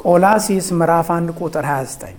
ቆላሲስ ምዕራፍ 1 ቁጥር 29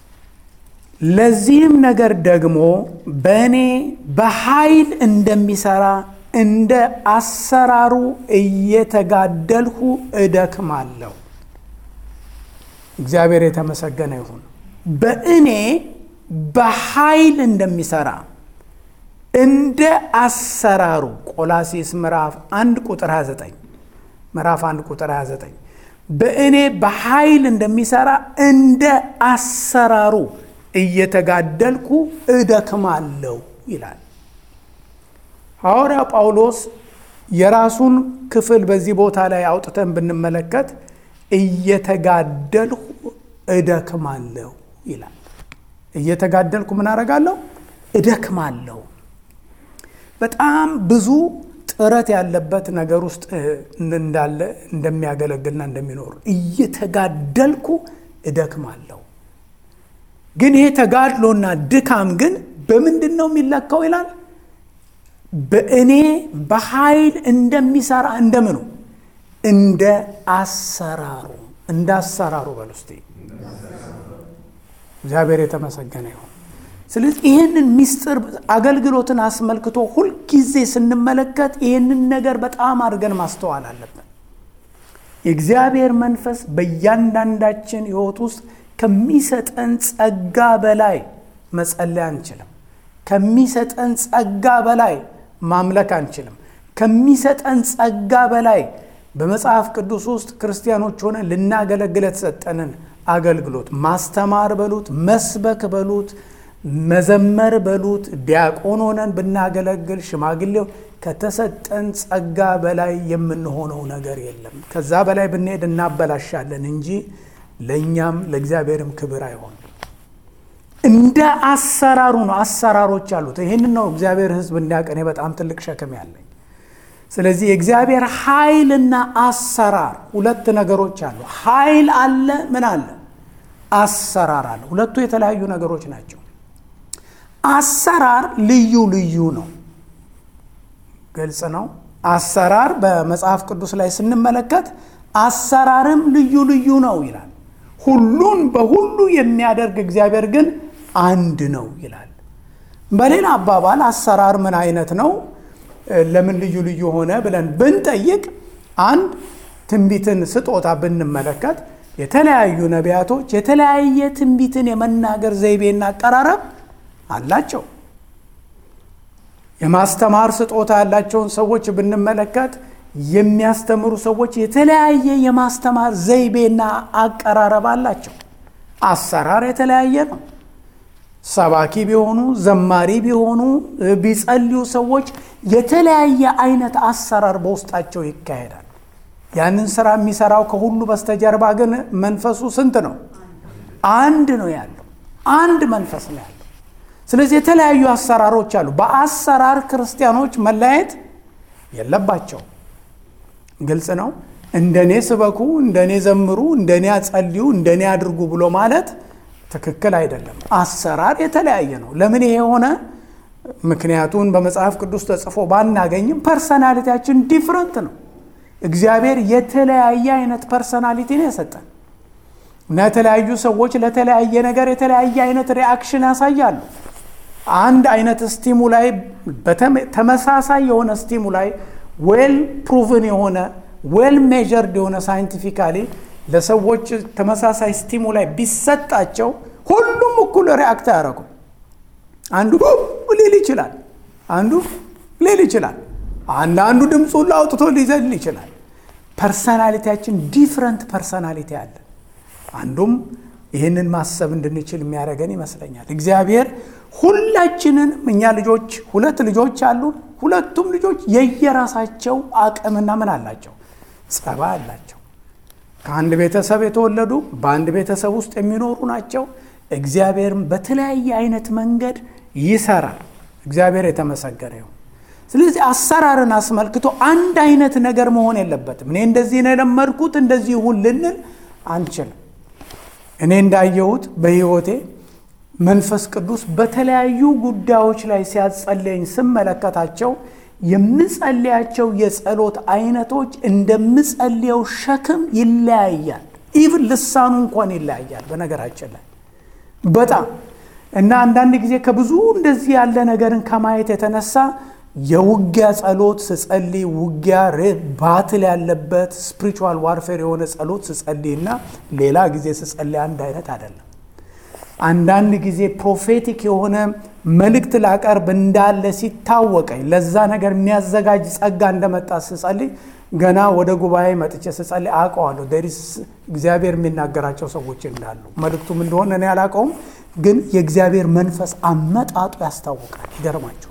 ለዚህም ነገር ደግሞ በእኔ በኃይል እንደሚሠራ እንደ አሰራሩ እየተጋደልሁ እደክማለሁ። እግዚአብሔር የተመሰገነ ይሁን። በእኔ በኃይል እንደሚሠራ እንደ አሰራሩ ቆላሲስ ምዕራፍ 1 ቁጥር 29 ምዕራፍ 1 ቁጥር 29 በእኔ በኃይል እንደሚሠራ እንደ አሰራሩ እየተጋደልኩ እደክማለሁ ይላል። ሐዋርያ ጳውሎስ የራሱን ክፍል በዚህ ቦታ ላይ አውጥተን ብንመለከት እየተጋደልኩ እደክማለሁ ይላል። እየተጋደልኩ ምን አደርጋለሁ? እደክማለሁ። በጣም ብዙ ጥረት ያለበት ነገር ውስጥ እንዳለ እንደሚያገለግልና እንደሚኖር እየተጋደልኩ እደክማለሁ። ግን ይሄ ተጋድሎና ድካም ግን በምንድን ነው የሚለካው ይላል? በእኔ በኃይል እንደሚሰራ እንደምኑ እንደ አሰራሩ እንደ አሰራሩ በል ውስጥ እግዚአብሔር የተመሰገነ ይሁን። ስለዚህ ይህንን ምስጢር አገልግሎትን አስመልክቶ ሁልጊዜ ስንመለከት ይህንን ነገር በጣም አድርገን ማስተዋል አለብን። የእግዚአብሔር መንፈስ በእያንዳንዳችን ሕይወት ውስጥ ከሚሰጠን ጸጋ በላይ መጸለይ አንችልም። ከሚሰጠን ጸጋ በላይ ማምለክ አንችልም። ከሚሰጠን ጸጋ በላይ በመጽሐፍ ቅዱስ ውስጥ ክርስቲያኖች ሆነ ልናገለግል የተሰጠንን አገልግሎት ማስተማር በሉት፣ መስበክ በሉት፣ መዘመር በሉት፣ ዲያቆን ሆነን ብናገለግል፣ ሽማግሌው ከተሰጠን ጸጋ በላይ የምንሆነው ነገር የለም። ከዛ በላይ ብንሄድ እናበላሻለን እንጂ ለእኛም ለእግዚአብሔርም ክብር አይሆንም። እንደ አሰራሩ ነው። አሰራሮች አሉት። ይህንን ነው እግዚአብሔር ሕዝብ እንዲያውቅ እኔ በጣም ትልቅ ሸክም ያለኝ። ስለዚህ የእግዚአብሔር ኃይልና አሰራር ሁለት ነገሮች አሉ። ኃይል አለ፣ ምን አለ? አሰራር አለ። ሁለቱ የተለያዩ ነገሮች ናቸው። አሰራር ልዩ ልዩ ነው። ግልጽ ነው። አሰራር በመጽሐፍ ቅዱስ ላይ ስንመለከት አሰራርም ልዩ ልዩ ነው ይላል። ሁሉን በሁሉ የሚያደርግ እግዚአብሔር ግን አንድ ነው ይላል። በሌላ አባባል አሰራር ምን አይነት ነው? ለምን ልዩ ልዩ ሆነ ብለን ብንጠይቅ አንድ ትንቢትን ስጦታ ብንመለከት የተለያዩ ነቢያቶች የተለያየ ትንቢትን የመናገር ዘይቤና አቀራረብ አላቸው። የማስተማር ስጦታ ያላቸውን ሰዎች ብንመለከት የሚያስተምሩ ሰዎች የተለያየ የማስተማር ዘይቤና አቀራረብ አላቸው። አሰራር የተለያየ ነው። ሰባኪ ቢሆኑ ዘማሪ ቢሆኑ ቢጸልዩ ሰዎች የተለያየ አይነት አሰራር በውስጣቸው ይካሄዳል። ያንን ስራ የሚሰራው ከሁሉ በስተጀርባ ግን መንፈሱ ስንት ነው? አንድ ነው ያለው። አንድ መንፈስ ነው ያለው። ስለዚህ የተለያዩ አሰራሮች አሉ። በአሰራር ክርስቲያኖች መለያየት የለባቸው። ግልጽ ነው። እንደኔ ስበኩ፣ እንደኔ ዘምሩ፣ እንደኔ አጸልዩ፣ እንደኔ አድርጉ ብሎ ማለት ትክክል አይደለም። አሰራር የተለያየ ነው። ለምን ይሄ ሆነ? ምክንያቱን በመጽሐፍ ቅዱስ ተጽፎ ባናገኝም ፐርሰናሊቲያችን ዲፍረንት ነው። እግዚአብሔር የተለያየ አይነት ፐርሰናሊቲ ነው የሰጠን እና የተለያዩ ሰዎች ለተለያየ ነገር የተለያየ አይነት ሪአክሽን ያሳያሉ። አንድ አይነት ስቲሙ ላይ ተመሳሳይ የሆነ ስቲሙ ላይ ዌል ፕሩቭን የሆነ ዌል ሜጀርድ የሆነ ሳይንቲፊካሊ ለሰዎች ተመሳሳይ ስቲሙ ላይ ቢሰጣቸው ሁሉም እኩል ሪአክት አያደርጉም። አንዱ ሊል ይችላል፣ አንዱ ሊል ይችላል፣ አንዳንዱ ድምፁን አውጥቶ ሊዘል ይችላል። ፐርሰናሊቲያችን ዲፍረንት ፐርሰናሊቲ አለ። አንዱም ይህንን ማሰብ እንድንችል የሚያደርገን ይመስለኛል። እግዚአብሔር ሁላችንን እኛ ልጆች ሁለት ልጆች አሉን። ሁለቱም ልጆች የየራሳቸው አቅምና ምን አላቸው? ጸባይ አላቸው። ከአንድ ቤተሰብ የተወለዱ በአንድ ቤተሰብ ውስጥ የሚኖሩ ናቸው። እግዚአብሔርም በተለያየ አይነት መንገድ ይሰራል። እግዚአብሔር የተመሰገነ ይሁን። ስለዚህ አሰራርን አስመልክቶ አንድ አይነት ነገር መሆን የለበትም። እኔ እንደዚህ ነው የለመድኩት እንደዚህ ይሁን ልንል አንችልም። እኔ እንዳየሁት በሕይወቴ መንፈስ ቅዱስ በተለያዩ ጉዳዮች ላይ ሲያጸለኝ ስመለከታቸው የምጸልያቸው የጸሎት አይነቶች እንደምጸልየው ሸክም ይለያያል። ኢቭን ልሳኑ እንኳን ይለያያል። በነገራችን ላይ በጣም እና አንዳንድ ጊዜ ከብዙ እንደዚህ ያለ ነገርን ከማየት የተነሳ የውጊያ ጸሎት ስጸልይ ውጊያ ባትል ያለበት ስፒሪቹዋል ዋርፌር የሆነ ጸሎት ስጸልይ እና ሌላ ጊዜ ስጸልይ አንድ አይነት አይደለም። አንዳንድ ጊዜ ፕሮፌቲክ የሆነ መልእክት ላቀርብ እንዳለ ሲታወቀኝ ለዛ ነገር የሚያዘጋጅ ጸጋ እንደመጣ ስጸልይ ገና ወደ ጉባኤ መጥቼ ስጸልይ አውቀዋለሁ። ደሪስ እግዚአብሔር የሚናገራቸው ሰዎች እንዳሉ መልእክቱም እንደሆነ እኔ አላውቀውም፣ ግን የእግዚአብሔር መንፈስ አመጣጡ ያስታውቃል። ይገርማቸዋል።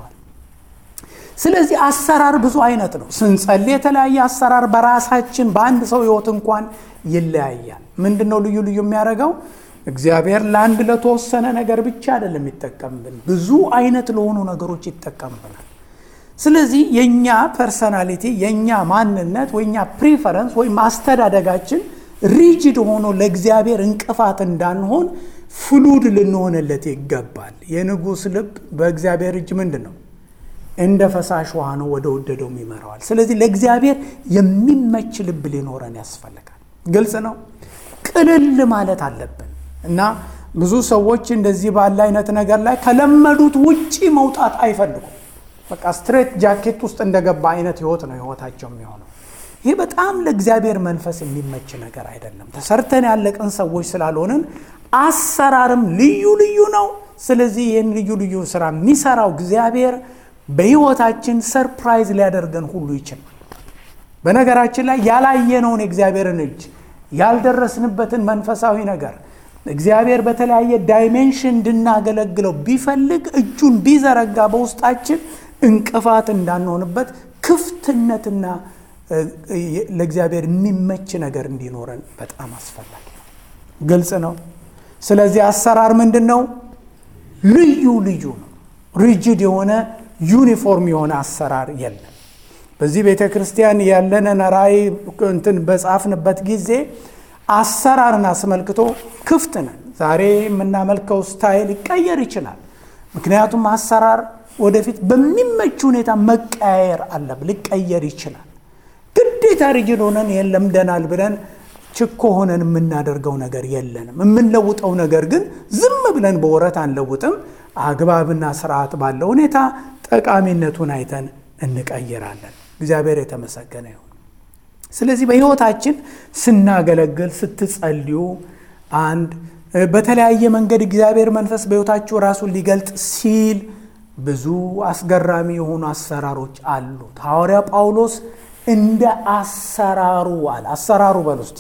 ስለዚህ አሰራር ብዙ አይነት ነው። ስንጸልይ የተለያየ አሰራር በራሳችን በአንድ ሰው ህይወት እንኳን ይለያያል። ምንድን ነው ልዩ ልዩ የሚያደርገው? እግዚአብሔር ለአንድ ለተወሰነ ነገር ብቻ አይደለም የሚጠቀምብን፣ ብዙ አይነት ለሆኑ ነገሮች ይጠቀምብናል። ስለዚህ የእኛ ፐርሰናሊቲ የእኛ ማንነት ወይ እኛ ፕሪፈረንስ ወይም አስተዳደጋችን ሪጅድ ሆኖ ለእግዚአብሔር እንቅፋት እንዳንሆን ፍሉድ ልንሆንለት ይገባል። የንጉሥ ልብ በእግዚአብሔር እጅ ምንድን ነው? እንደ ፈሳሽ ውሃ ነው፣ ወደ ወደደውም ይመራዋል። ስለዚህ ለእግዚአብሔር የሚመች ልብ ሊኖረን ያስፈልጋል። ግልጽ ነው። ቅልል ማለት አለብን እና ብዙ ሰዎች እንደዚህ ባለ አይነት ነገር ላይ ከለመዱት ውጪ መውጣት አይፈልጉም። በቃ ስትሬት ጃኬት ውስጥ እንደገባ አይነት ህይወት ነው ህይወታቸው የሚሆነው። ይህ በጣም ለእግዚአብሔር መንፈስ የሚመች ነገር አይደለም። ተሰርተን ያለቅን ሰዎች ስላልሆንን አሰራርም ልዩ ልዩ ነው። ስለዚህ ይህን ልዩ ልዩ ስራ የሚሰራው እግዚአብሔር በህይወታችን ሰርፕራይዝ ሊያደርገን ሁሉ ይችላል። በነገራችን ላይ ያላየነውን የእግዚአብሔርን እጅ ያልደረስንበትን መንፈሳዊ ነገር እግዚአብሔር በተለያየ ዳይሜንሽን እንድናገለግለው ቢፈልግ እጁን ቢዘረጋ በውስጣችን እንቅፋት እንዳንሆንበት ክፍትነትና ለእግዚአብሔር የሚመች ነገር እንዲኖረን በጣም አስፈላጊ ነው። ግልጽ ነው። ስለዚህ አሰራር ምንድን ነው? ልዩ ልዩ ነው። ሪጅድ የሆነ ዩኒፎርም የሆነ አሰራር የለም። በዚህ ቤተ ክርስቲያን ያለንን ራእይ እንትን በጻፍንበት ጊዜ አሰራርን አስመልክቶ ክፍት ነን። ዛሬ የምናመልከው ስታይል ሊቀየር ይችላል። ምክንያቱም አሰራር ወደፊት በሚመች ሁኔታ መቀያየር አለብ ሊቀየር ይችላል። ግዴታ ሪጅድ ሆነን ይህን ለምደናል ብለን ችኮ ሆነን የምናደርገው ነገር የለንም። የምንለውጠው ነገር ግን ዝም ብለን በወረት አንለውጥም። አግባብና ስርዓት ባለው ሁኔታ ጠቃሚነቱን አይተን እንቀይራለን። እግዚአብሔር የተመሰገነ ይሁን። ስለዚህ በሕይወታችን ስናገለግል፣ ስትጸልዩ አንድ በተለያየ መንገድ እግዚአብሔር መንፈስ በሕይወታችሁ ራሱን ሊገልጥ ሲል ብዙ አስገራሚ የሆኑ አሰራሮች አሉት። ሐዋርያ ጳውሎስ እንደ አሰራሩ አለ። አሰራሩ በል ውስጥ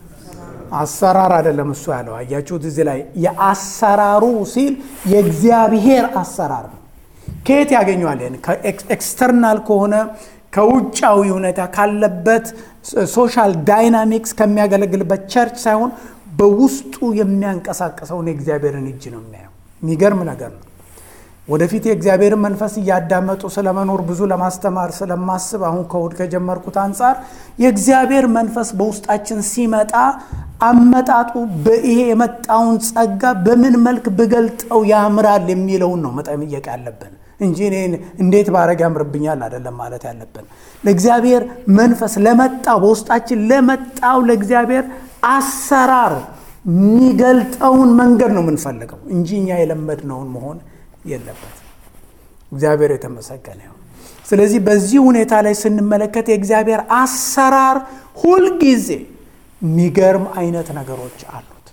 አሰራር አይደለም እሱ ያለው አያችሁት። እዚህ ላይ የአሰራሩ ሲል የእግዚአብሔር አሰራር ነው። ከየት ያገኘዋል? ኤክስተርናል ከሆነ ከውጫዊ ሁኔታ ካለበት ሶሻል ዳይናሚክስ ከሚያገለግልበት ቸርች ሳይሆን በውስጡ የሚያንቀሳቀሰውን የእግዚአብሔርን እጅ ነው የሚያየው። የሚገርም ነገር ነው። ወደፊት የእግዚአብሔርን መንፈስ እያዳመጡ ስለመኖር ብዙ ለማስተማር ስለማስብ አሁን ከእሑድ ከጀመርኩት አንጻር የእግዚአብሔር መንፈስ በውስጣችን ሲመጣ አመጣጡ በይሄ የመጣውን ጸጋ በምን መልክ ብገልጠው ያምራል የሚለውን ነው መጠየቅ ያለብን እንጂ እኔ እንዴት ባረግ ያምርብኛል አይደለም ማለት ያለብን። ለእግዚአብሔር መንፈስ ለመጣው በውስጣችን ለመጣው ለእግዚአብሔር አሰራር የሚገልጠውን መንገድ ነው የምንፈልገው እንጂ እኛ የለመድነውን መሆን የለበት። እግዚአብሔር የተመሰገነ ይሁን። ስለዚህ በዚህ ሁኔታ ላይ ስንመለከት የእግዚአብሔር አሰራር ሁልጊዜ የሚገርም አይነት ነገሮች አሉት።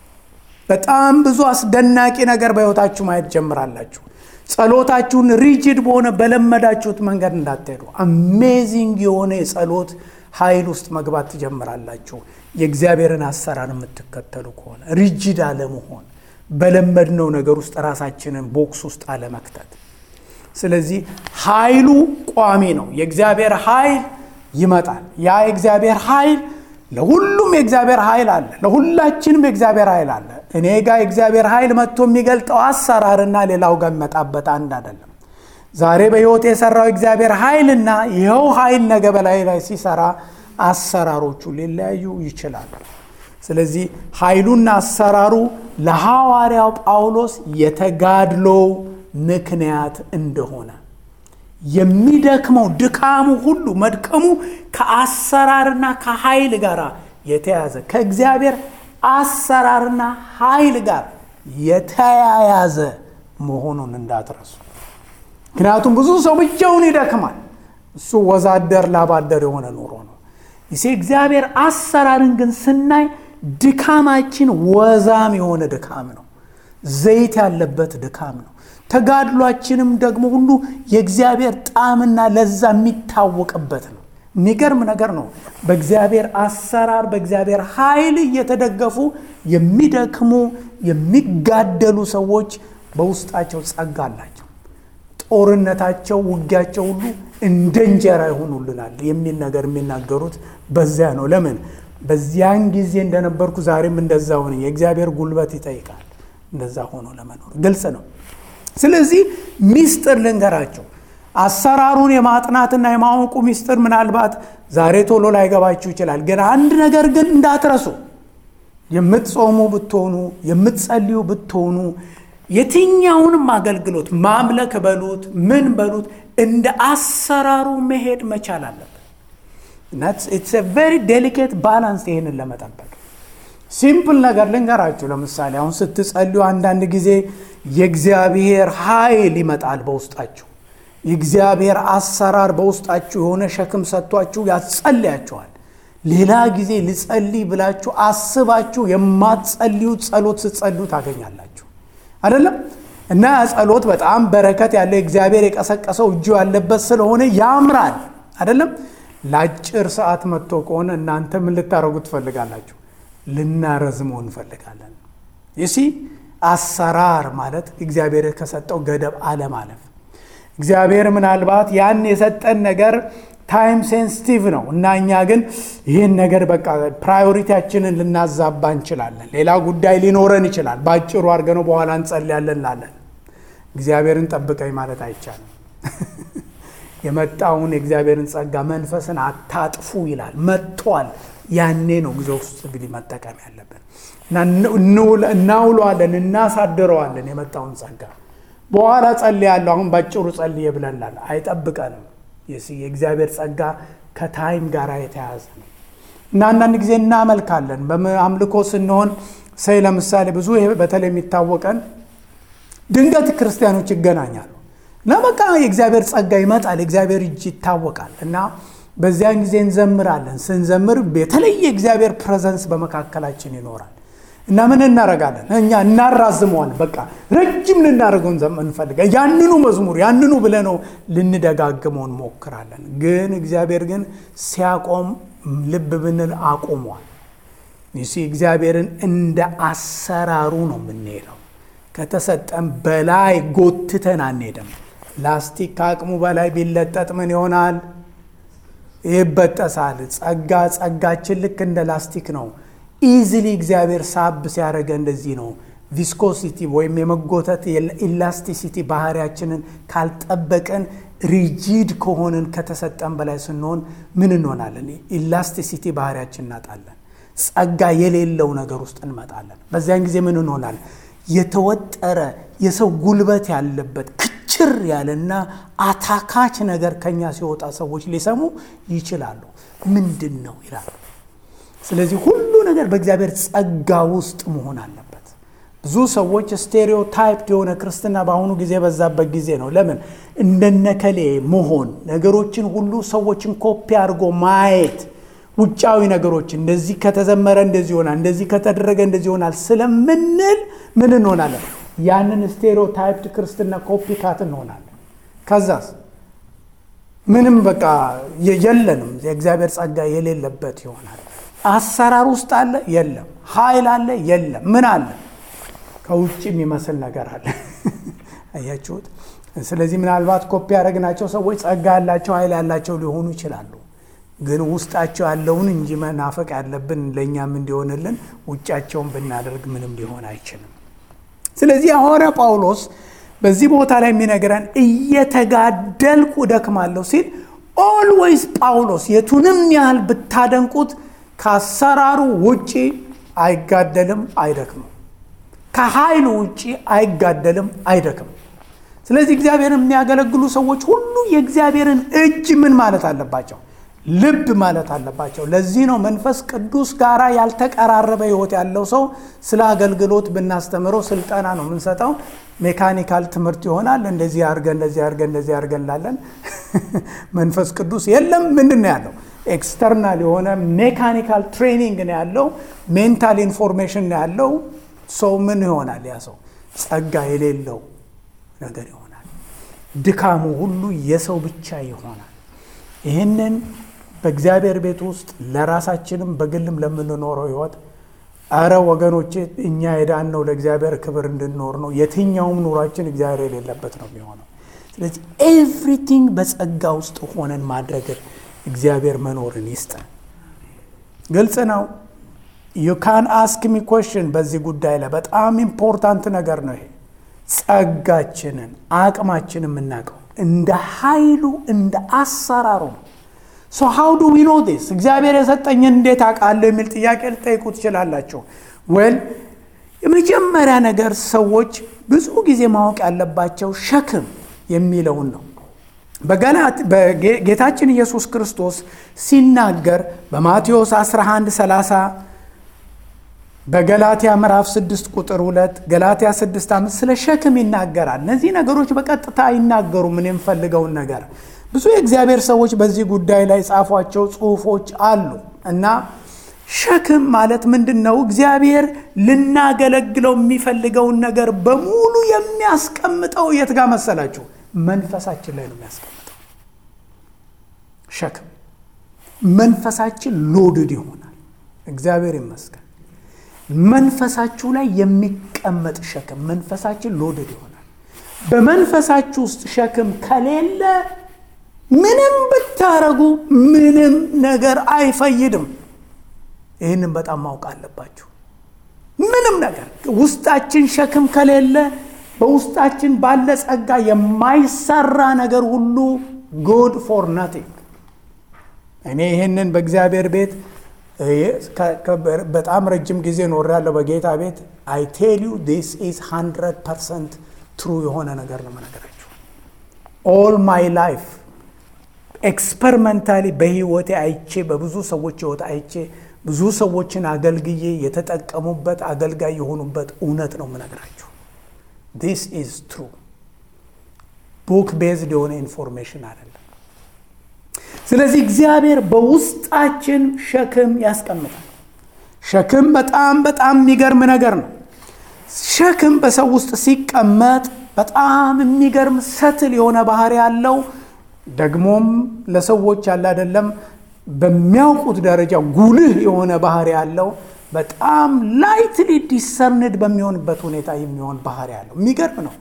በጣም ብዙ አስደናቂ ነገር በሕይወታችሁ ማየት ጀምራላችሁ። ጸሎታችሁን ሪጅድ በሆነ በለመዳችሁት መንገድ እንዳትሄዱ አሜዚንግ የሆነ የጸሎት ኃይል ውስጥ መግባት ትጀምራላችሁ። የእግዚአብሔርን አሰራር የምትከተሉ ከሆነ ሪጅድ አለመሆን በለመድነው ነገር ውስጥ ራሳችንን ቦክስ ውስጥ አለመክተት። ስለዚህ ኃይሉ ቋሚ ነው። የእግዚአብሔር ኃይል ይመጣል። ያ የእግዚአብሔር ኃይል ለሁሉም የእግዚአብሔር ኃይል አለ። ለሁላችንም የእግዚአብሔር ኃይል አለ። እኔ ጋር የእግዚአብሔር ኃይል መጥቶ የሚገልጠው አሰራርና ሌላው ጋር የሚመጣበት አንድ አይደለም። ዛሬ በሕይወት የሰራው እግዚአብሔር ኃይልና ይኸው ኃይል ነገ በላይ ላይ ሲሰራ አሰራሮቹ ሊለያዩ ይችላሉ። ስለዚህ ኃይሉና አሰራሩ ለሐዋርያው ጳውሎስ የተጋድሎው ምክንያት እንደሆነ የሚደክመው ድካሙ ሁሉ መድከሙ ከአሰራርና ከኃይል ጋር የተያዘ ከእግዚአብሔር አሰራርና ኃይል ጋር የተያያዘ መሆኑን እንዳትረሱ። ምክንያቱም ብዙ ሰው ብቻውን ይደክማል። እሱ ወዛደር ላባደር የሆነ ኑሮ ነው። ይሴ እግዚአብሔር አሰራርን ግን ስናይ ድካማችን ወዛም የሆነ ድካም ነው። ዘይት ያለበት ድካም ነው። ተጋድሏችንም ደግሞ ሁሉ የእግዚአብሔር ጣዕምና ለዛ የሚታወቅበት ነው። የሚገርም ነገር ነው። በእግዚአብሔር አሰራር በእግዚአብሔር ኃይል እየተደገፉ የሚደክሙ የሚጋደሉ ሰዎች በውስጣቸው ጸጋ አላቸው። ጦርነታቸው፣ ውጊያቸው ሁሉ እንደ እንጀራ ይሆኑልናል የሚል ነገር የሚናገሩት በዚያ ነው። ለምን በዚያን ጊዜ እንደነበርኩ ዛሬም እንደዛ ሆነ። የእግዚአብሔር ጉልበት ይጠይቃል እንደዛ ሆኖ ለመኖር ግልጽ ነው። ስለዚህ ሚስጥር ልንገራቸው። አሰራሩን የማጥናትና የማወቁ ሚስጥር ምናልባት ዛሬ ቶሎ ላይገባችሁ ይችላል። ግን አንድ ነገር ግን እንዳትረሱ፣ የምትጾሙ ብትሆኑ፣ የምትጸልዩ ብትሆኑ፣ የትኛውንም አገልግሎት ማምለክ በሉት ምን በሉት እንደ አሰራሩ መሄድ መቻል አለበት። ኢትስ ቬሪ ዴሊኬት ባላንስ ይሄንን ለመጠበቅ ሲምፕል ነገር ልንገራችሁ። ለምሳሌ አሁን ስትጸልዩ አንዳንድ ጊዜ የእግዚአብሔር ኃይል ይመጣል በውስጣችሁ። የእግዚአብሔር አሰራር በውስጣችሁ የሆነ ሸክም ሰጥቷችሁ ያጸልያችኋል። ሌላ ጊዜ ልጸልይ ብላችሁ አስባችሁ የማትጸልዩት ጸሎት ስትጸልዩ ታገኛላችሁ አይደለም? እና ያ ጸሎት በጣም በረከት ያለ እግዚአብሔር የቀሰቀሰው እጁ ያለበት ስለሆነ ያምራል አይደለም? ለአጭር ሰዓት መጥቶ ከሆነ እናንተ ምን ልታደርጉ ትፈልጋላችሁ? ልናረዝመው እንፈልጋለን። ይሲ አሰራር ማለት እግዚአብሔር ከሰጠው ገደብ አለማለፍ። እግዚአብሔር ምናልባት ያን የሰጠን ነገር ታይም ሴንሲቲቭ ነው እና እኛ ግን ይህን ነገር በቃ ፕራዮሪቲያችንን ልናዛባ እንችላለን። ሌላ ጉዳይ ሊኖረን ይችላል። በአጭሩ አድርገነው በኋላ እንጸልያለን ላለን እግዚአብሔርን ጠብቀኝ ማለት አይቻልም። የመጣውን የእግዚአብሔርን ጸጋ መንፈስን አታጥፉ ይላል። መጥቷል። ያኔ ነው ጊዜ ውስጥ እንግዲህ መጠቀም ያለብን እናውለዋለን፣ እናሳድረዋለን የመጣውን ጸጋ በኋላ ጸልያለሁ አሁን ባጭሩ ጸልዬ ብለናል። አይጠብቀንም። የእግዚአብሔር ጸጋ ከታይም ጋር የተያያዘ ነው እና አንዳንድ ጊዜ እናመልካለን። በአምልኮ ስንሆን ሰይ ለምሳሌ ብዙ በተለይ የሚታወቀን ድንገት ክርስቲያኖች ይገናኛሉ እና በቃ የእግዚአብሔር ጸጋ ይመጣል፣ የእግዚአብሔር እጅ ይታወቃል እና በዚያን ጊዜ እንዘምራለን። ስንዘምር የተለየ እግዚአብሔር ፕሬዘንስ በመካከላችን ይኖራል እና ምን እናረጋለን? እኛ እናራዝመዋል። በቃ ረጅም ልናደርገው እንፈልጋ ያንኑ መዝሙር ያንኑ ብለነው ልንደጋግመው እንሞክራለን። ግን እግዚአብሔር ግን ሲያቆም ልብ ብንል አቁሟል። ይሲ እግዚአብሔርን እንደ አሰራሩ ነው የምንሄደው። ከተሰጠን በላይ ጎትተን አንሄድም። ላስቲክ ከአቅሙ በላይ ቢለጠጥ ምን ይሆናል? ይበጠሳል። ጸጋ ጸጋችን ልክ እንደ ላስቲክ ነው። ኢዚሊ እግዚአብሔር ሳብ ሲያደርገ እንደዚህ ነው። ቪስኮሲቲ ወይም የመጎተት ኢላስቲሲቲ ባህሪያችንን ካልጠበቅን ሪጂድ ከሆንን ከተሰጠን በላይ ስንሆን ምን እንሆናለን? ኢላስቲሲቲ ባህሪያችን እናጣለን። ጸጋ የሌለው ነገር ውስጥ እንመጣለን። በዚያን ጊዜ ምን እንሆናለን? የተወጠረ የሰው ጉልበት ያለበት ክችር ያለና አታካች ነገር ከኛ ሲወጣ ሰዎች ሊሰሙ ይችላሉ። ምንድን ነው ይላሉ። ስለዚህ ሁሉ ነገር በእግዚአብሔር ጸጋ ውስጥ መሆን አለበት። ብዙ ሰዎች ስቴሪዮታይፕድ የሆነ ክርስትና በአሁኑ ጊዜ በዛበት ጊዜ ነው። ለምን እንደነከሌ መሆን፣ ነገሮችን ሁሉ ሰዎችን ኮፒ አድርጎ ማየት፣ ውጫዊ ነገሮች እንደዚህ ከተዘመረ እንደዚህ ይሆናል፣ እንደዚህ ከተደረገ እንደዚህ ይሆናል ስለምንል ምን እንሆናለን? ያንን ስቴሪዮታይፕድ ክርስትና ኮፒ ካት እንሆናለን። ከዛስ ምንም በቃ የለንም። የእግዚአብሔር ጸጋ የሌለበት ይሆናል። አሰራር ውስጥ አለ የለም። ኃይል አለ የለም። ምን አለ? ከውጭ የሚመስል ነገር አለ። አያችሁት? ስለዚህ ምናልባት ኮፒ ያደረግናቸው ሰዎች ጸጋ ያላቸው ኃይል ያላቸው ሊሆኑ ይችላሉ። ግን ውስጣቸው ያለውን እንጂ መናፈቅ ያለብን ለእኛም እንዲሆንልን ውጫቸውን ብናደርግ ምንም ሊሆን አይችልም። ስለዚህ ሐዋርያ ጳውሎስ በዚህ ቦታ ላይ የሚነግረን እየተጋደልኩ እደክማለሁ ሲል ኦልዌይስ ጳውሎስ የቱንም ያህል ብታደንቁት ከአሰራሩ ውጪ አይጋደልም፣ አይደክምም። ከኃይሉ ውጪ አይጋደልም፣ አይደክምም። ስለዚህ እግዚአብሔርን የሚያገለግሉ ሰዎች ሁሉ የእግዚአብሔርን እጅ ምን ማለት አለባቸው? ልብ ማለት አለባቸው። ለዚህ ነው መንፈስ ቅዱስ ጋር ያልተቀራረበ ሕይወት ያለው ሰው ስለ አገልግሎት ብናስተምረው ስልጠና ነው የምንሰጠው። ሜካኒካል ትምህርት ይሆናል። እንደዚህ አድርገን እንደዚህ አድርገን እንደዚህ አድርገን እንላለን። መንፈስ ቅዱስ የለም። ምንድን ነው ያለው? ኤክስተርናል የሆነ ሜካኒካል ትሬኒንግ ነው ያለው። ሜንታል ኢንፎርሜሽን ነው ያለው። ሰው ምን ይሆናል? ያ ሰው ጸጋ የሌለው ነገር ይሆናል። ድካሙ ሁሉ የሰው ብቻ ይሆናል። ይህንን በእግዚአብሔር ቤት ውስጥ ለራሳችንም በግልም ለምንኖረው ህይወት አረ ወገኖቼ እኛ የዳን ነው ለእግዚአብሔር ክብር እንድንኖር ነው። የትኛውም ኑሯችን እግዚአብሔር የሌለበት ነው የሚሆነው። ስለዚህ ኤቭሪቲንግ በጸጋ ውስጥ ሆነን ማድረግ እግዚአብሔር መኖርን ይስጠን። ግልጽ ነው። ዩ ካን አስክ ሚ ኮሽን በዚህ ጉዳይ ላይ በጣም ኢምፖርታንት ነገር ነው ይሄ። ጸጋችንን አቅማችንን የምናውቀው እንደ ኃይሉ እንደ አሰራሩ ነው። ሶ ሃው ዱ ዊ ኖ ዲስ እግዚአብሔር የሰጠኝን እንዴት አውቃለሁ የሚል ጥያቄ ልጠይቁ ትችላላችሁ። ወል የመጀመሪያ ነገር ሰዎች ብዙ ጊዜ ማወቅ ያለባቸው ሸክም የሚለውን ነው። በጌታችን ኢየሱስ ክርስቶስ ሲናገር በማቴዎስ 11 30 በገላትያ ምዕራፍ 6 ቁጥር 2 ገላትያ 6 5 ስለ ሸክም ይናገራል። እነዚህ ነገሮች በቀጥታ አይናገሩም። ምን የምፈልገውን ነገር ብዙ የእግዚአብሔር ሰዎች በዚህ ጉዳይ ላይ ጻፏቸው ጽሁፎች አሉ እና ሸክም ማለት ምንድን ነው? እግዚአብሔር ልናገለግለው የሚፈልገውን ነገር በሙሉ የሚያስቀምጠው የት ጋር መሰላችሁ? መንፈሳችን ላይ ነው የሚያስቀምጠው። ሸክም መንፈሳችን ሎድድ ይሆናል። እግዚአብሔር ይመስገን። መንፈሳችሁ ላይ የሚቀመጥ ሸክም መንፈሳችን ሎድድ ይሆናል። በመንፈሳችሁ ውስጥ ሸክም ከሌለ ምንም ብታረጉ ምንም ነገር አይፈይድም። ይህንን በጣም ማወቅ አለባችሁ። ምንም ነገር ውስጣችን ሸክም ከሌለ በውስጣችን ባለ ጸጋ የማይሰራ ነገር ሁሉ ጉድ ፎር ናቲንግ። እኔ ይህንን በእግዚአብሔር ቤት በጣም ረጅም ጊዜ ኖሬያለሁ። በጌታ ቤት አይ ቴል ዩ ዲስ ኢዝ ሃንድረድ ፐርሰንት ትሩ የሆነ ነገር ነው የምነግራችሁ። ኦል ማይ ላይፍ ኤክስፐሪመንታሊ በህይወቴ አይቼ በብዙ ሰዎች ህይወት አይቼ ብዙ ሰዎችን አገልግዬ የተጠቀሙበት አገልጋይ የሆኑበት እውነት ነው የምነግራችሁ። ዲስ ኢዝ ትሩ ቡክ ቤዝድ የሆነ ኢንፎርሜሽን አይደለም። ስለዚህ እግዚአብሔር በውስጣችን ሸክም ያስቀምጣል። ሸክም በጣም በጣም የሚገርም ነገር ነው። ሸክም በሰው ውስጥ ሲቀመጥ በጣም የሚገርም ሰትል የሆነ ባህሪ ያለው ደግሞም ለሰዎች ያለ አይደለም በሚያውቁት ደረጃ ጉልህ የሆነ ባህሪ ያለው በጣም ላይትሊ ዲሰርንድ በሚሆንበት ሁኔታ የሚሆን ባህሪ ያለው የሚገርም ነው።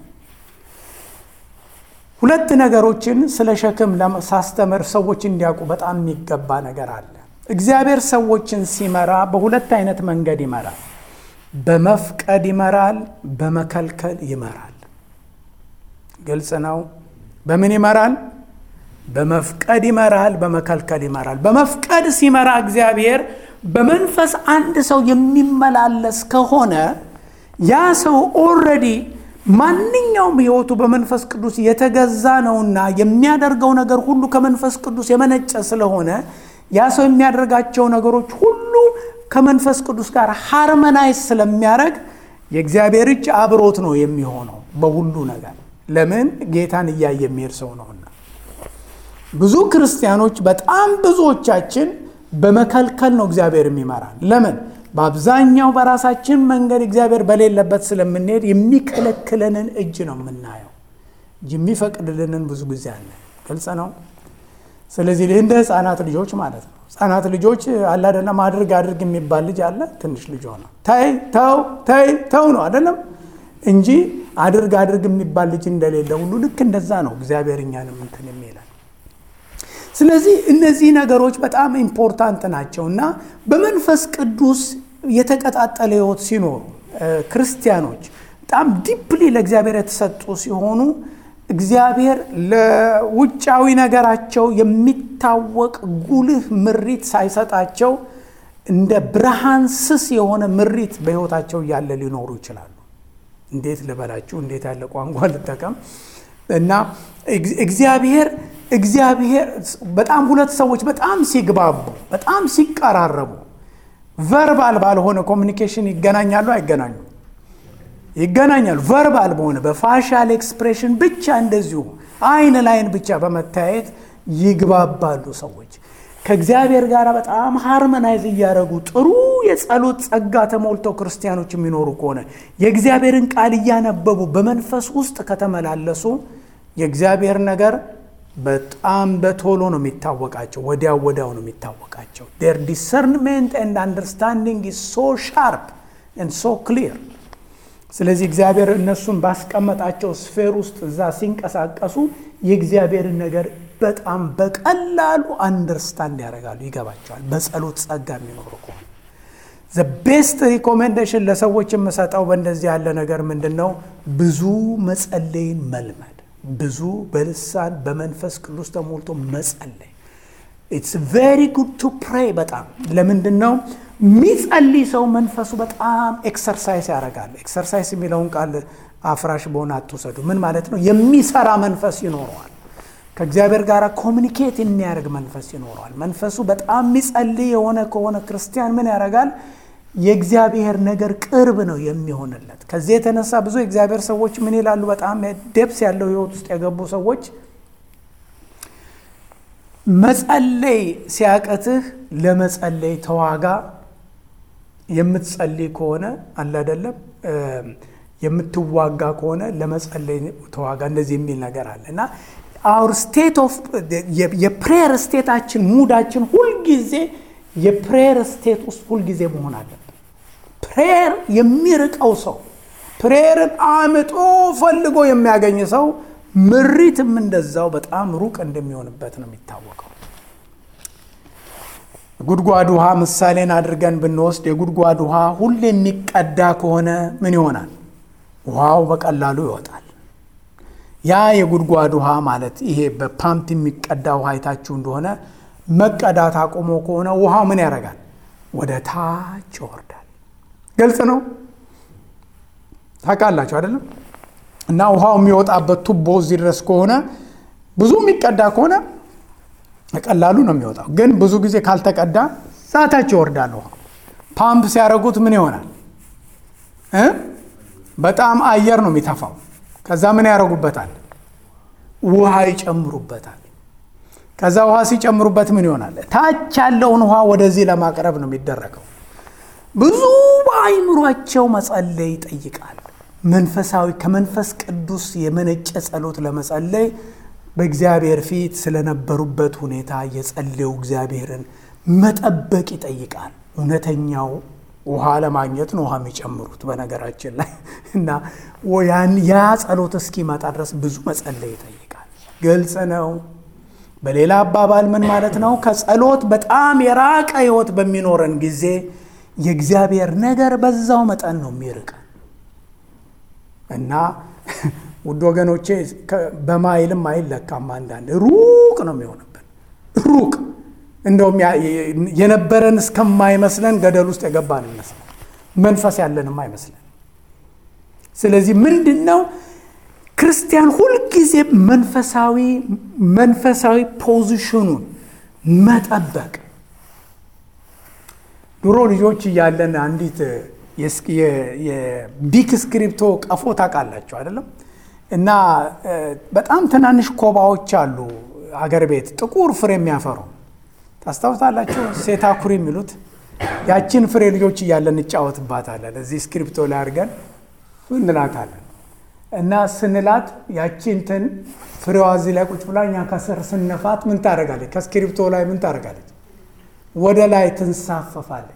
ሁለት ነገሮችን ስለ ሸክም ሳስተምር ሰዎች እንዲያውቁ በጣም የሚገባ ነገር አለ። እግዚአብሔር ሰዎችን ሲመራ በሁለት አይነት መንገድ ይመራል። በመፍቀድ ይመራል፣ በመከልከል ይመራል። ግልጽ ነው። በምን ይመራል? በመፍቀድ ይመራል፣ በመከልከል ይመራል። በመፍቀድ ሲመራ እግዚአብሔር በመንፈስ አንድ ሰው የሚመላለስ ከሆነ ያ ሰው ኦልሬዲ ማንኛውም ሕይወቱ በመንፈስ ቅዱስ የተገዛ ነውና የሚያደርገው ነገር ሁሉ ከመንፈስ ቅዱስ የመነጨ ስለሆነ ያ ሰው የሚያደርጋቸው ነገሮች ሁሉ ከመንፈስ ቅዱስ ጋር ሃርመናይዝ ስለሚያደርግ የእግዚአብሔር እጅ አብሮት ነው የሚሆነው በሁሉ ነገር። ለምን ጌታን እያየ የሚሄድ ሰው ነውና። ብዙ ክርስቲያኖች በጣም ብዙዎቻችን በመከልከል ነው እግዚአብሔር የሚመራን። ለምን? በአብዛኛው በራሳችን መንገድ እግዚአብሔር በሌለበት ስለምንሄድ የሚከለክለንን እጅ ነው የምናየው እንጂ የሚፈቅድልንን ብዙ ጊዜ አለ። ግልጽ ነው። ስለዚህ እንደ ህፃናት ልጆች ማለት ነው። ህፃናት ልጆች አለ አይደለም፣ አድርግ አድርግ የሚባል ልጅ አለ። ትንሽ ልጅ ሆነ ተይ ተው ተይ ተው ነው አይደለም እንጂ አድርግ አድርግ የሚባል ልጅ እንደሌለ ሁሉ ልክ እንደዛ ነው እግዚአብሔር እኛንም እንትን የሚለን ስለዚህ እነዚህ ነገሮች በጣም ኢምፖርታንት ናቸው እና በመንፈስ ቅዱስ የተቀጣጠለ ህይወት ሲኖሩ ክርስቲያኖች በጣም ዲፕሊ ለእግዚአብሔር የተሰጡ ሲሆኑ እግዚአብሔር ለውጫዊ ነገራቸው የሚታወቅ ጉልህ ምሪት ሳይሰጣቸው እንደ ብርሃን ስስ የሆነ ምሪት በህይወታቸው እያለ ሊኖሩ ይችላሉ። እንዴት ልበላችሁ፣ እንዴት ያለ ቋንቋ ልጠቀም እና እግዚአብሔር እግዚአብሔር በጣም ሁለት ሰዎች በጣም ሲግባቡ በጣም ሲቀራረቡ ቨርባል ባልሆነ ኮሚኒኬሽን ይገናኛሉ አይገናኙ ይገናኛሉ ቨርባል በሆነ በፋሻል ኤክስፕሬሽን ብቻ እንደዚሁ አይን ላይን ብቻ በመታየት ይግባባሉ ሰዎች ከእግዚአብሔር ጋር በጣም ሃርመናይዝ እያደረጉ ጥሩ የጸሎት ጸጋ ተሞልተው ክርስቲያኖች የሚኖሩ ከሆነ የእግዚአብሔርን ቃል እያነበቡ በመንፈስ ውስጥ ከተመላለሱ የእግዚአብሔር ነገር በጣም በቶሎ ነው የሚታወቃቸው ወዲያው ወዲያው ነው የሚታወቃቸው ር ዲሰርንሜንት ኤንድ አንደርስታንዲንግ ኢዝ ሶ ሻርፕ ኤንድ ሶ ክሊር ስለዚህ እግዚአብሔር እነሱን ባስቀመጣቸው ስፌር ውስጥ እዛ ሲንቀሳቀሱ የእግዚአብሔርን ነገር በጣም በቀላሉ አንደርስታንድ ያደርጋሉ ይገባቸዋል በጸሎት ጸጋ የሚኖሩ ከሆነ ዘ ቤስት ሪኮሜንዴሽን ለሰዎች የምሰጠው በእንደዚህ ያለ ነገር ምንድን ነው ብዙ መጸለይን መልመድ ብዙ በልሳን በመንፈስ ቅዱስ ተሞልቶ መጸለይ ኢትስ ቬሪ ጉድ ቱ ፕሬይ በጣም ለምንድን ነው የሚጸልይ ሰው መንፈሱ በጣም ኤክሰርሳይዝ ያደርጋል ኤክሰርሳይዝ የሚለውን ቃል አፍራሽ በሆነ አትውሰዱ ምን ማለት ነው የሚሰራ መንፈስ ይኖረዋል ከእግዚአብሔር ጋር ኮሚኒኬት የሚያደርግ መንፈስ ይኖረዋል መንፈሱ በጣም የሚጸልይ የሆነ ከሆነ ክርስቲያን ምን ያደርጋል የእግዚአብሔር ነገር ቅርብ ነው የሚሆንለት ከዚህ የተነሳ ብዙ የእግዚአብሔር ሰዎች ምን ይላሉ በጣም ደብስ ያለው ህይወት ውስጥ የገቡ ሰዎች መጸለይ ሲያቀትህ ለመጸለይ ተዋጋ የምትጸልይ ከሆነ አለ አይደለም የምትዋጋ ከሆነ ለመጸለይ ተዋጋ እንደዚህ የሚል ነገር አለ እና አውር ስቴት ኦፍ የፕሬየር ስቴታችን ሙዳችን ሁልጊዜ የፕሬየር ስቴት ውስጥ ሁልጊዜ መሆን አለብን ፕሬየር የሚርቀው ሰው ፕሬየርን አምጦ ፈልጎ የሚያገኝ ሰው ምሪትም እንደዛው በጣም ሩቅ እንደሚሆንበት ነው የሚታወቀው ጉድጓድ ውሃ ምሳሌን አድርገን ብንወስድ የጉድጓድ ውሃ ሁሌ የሚቀዳ ከሆነ ምን ይሆናል ውሃው በቀላሉ ይወጣል ያ የጉድጓድ ውሃ ማለት ይሄ በፓምፕ የሚቀዳ ውሃ አይታችሁ እንደሆነ መቀዳት አቁሞ ከሆነ ውሃው ምን ያደርጋል ወደ ታች ይወርዳል ግልጽ ነው ታውቃላችሁ አይደለም እና ውሃው የሚወጣበት ቱቦ እዚህ ድረስ ከሆነ ብዙ የሚቀዳ ከሆነ ቀላሉ ነው የሚወጣው ግን ብዙ ጊዜ ካልተቀዳ ዛታች ይወርዳል ውሃ ፓምፕ ሲያደርጉት ምን ይሆናል በጣም አየር ነው የሚተፋው ከዛ ምን ያደርጉበታል ውሃ ይጨምሩበታል ከዛ ውሃ ሲጨምሩበት ምን ይሆናል ታች ያለውን ውሃ ወደዚህ ለማቅረብ ነው የሚደረገው ብዙ በአይምሯቸው መጸለይ ይጠይቃል መንፈሳዊ ከመንፈስ ቅዱስ የመነጨ ጸሎት ለመጸለይ በእግዚአብሔር ፊት ስለነበሩበት ሁኔታ የጸለዩ እግዚአብሔርን መጠበቅ ይጠይቃል እውነተኛው ውሃ ለማግኘት ነው ውሃ የሚጨምሩት በነገራችን ላይ እና ያ ጸሎት እስኪመጣ ድረስ ብዙ መጸለይ ይጠይቃል ግልጽ ነው በሌላ አባባል ምን ማለት ነው ከጸሎት በጣም የራቀ ህይወት በሚኖረን ጊዜ የእግዚአብሔር ነገር በዛው መጠን ነው የሚርቀ እና ውድ ወገኖቼ በማይልም አይለካም አንዳንድ ሩቅ ነው የሚሆንብን ሩቅ እንደውም የነበረን እስከማይመስለን ገደል ውስጥ የገባን ይመስለን መንፈስ ያለንም አይመስለን ስለዚህ ምንድን ነው ክርስቲያን ሁልጊዜ መንፈሳዊ መንፈሳዊ ፖዚሽኑን መጠበቅ ድሮ ልጆች እያለን አንዲት የቢክ ስክሪፕቶ ቀፎ ታውቃላችሁ አይደለም እና በጣም ትናንሽ ኮባዎች አሉ አገር ቤት ጥቁር ፍሬ የሚያፈሩ ታስታውሳላችሁ ሴታኩሪ የሚሉት ያችን ፍሬ ልጆች እያለን እንጫወትባታለን እዚህ ስክሪፕቶ ላይ አድርገን እንላታለን እና ስንላት ያቺ እንትን ፍሬዋ እዚህ ላይ ቁጭ ብላ እኛ ከስር ስነፋት ምን ታደርጋለች ከስክሪፕቶ ላይ ምን ታደርጋለች ወደ ላይ ትንሳፈፋለች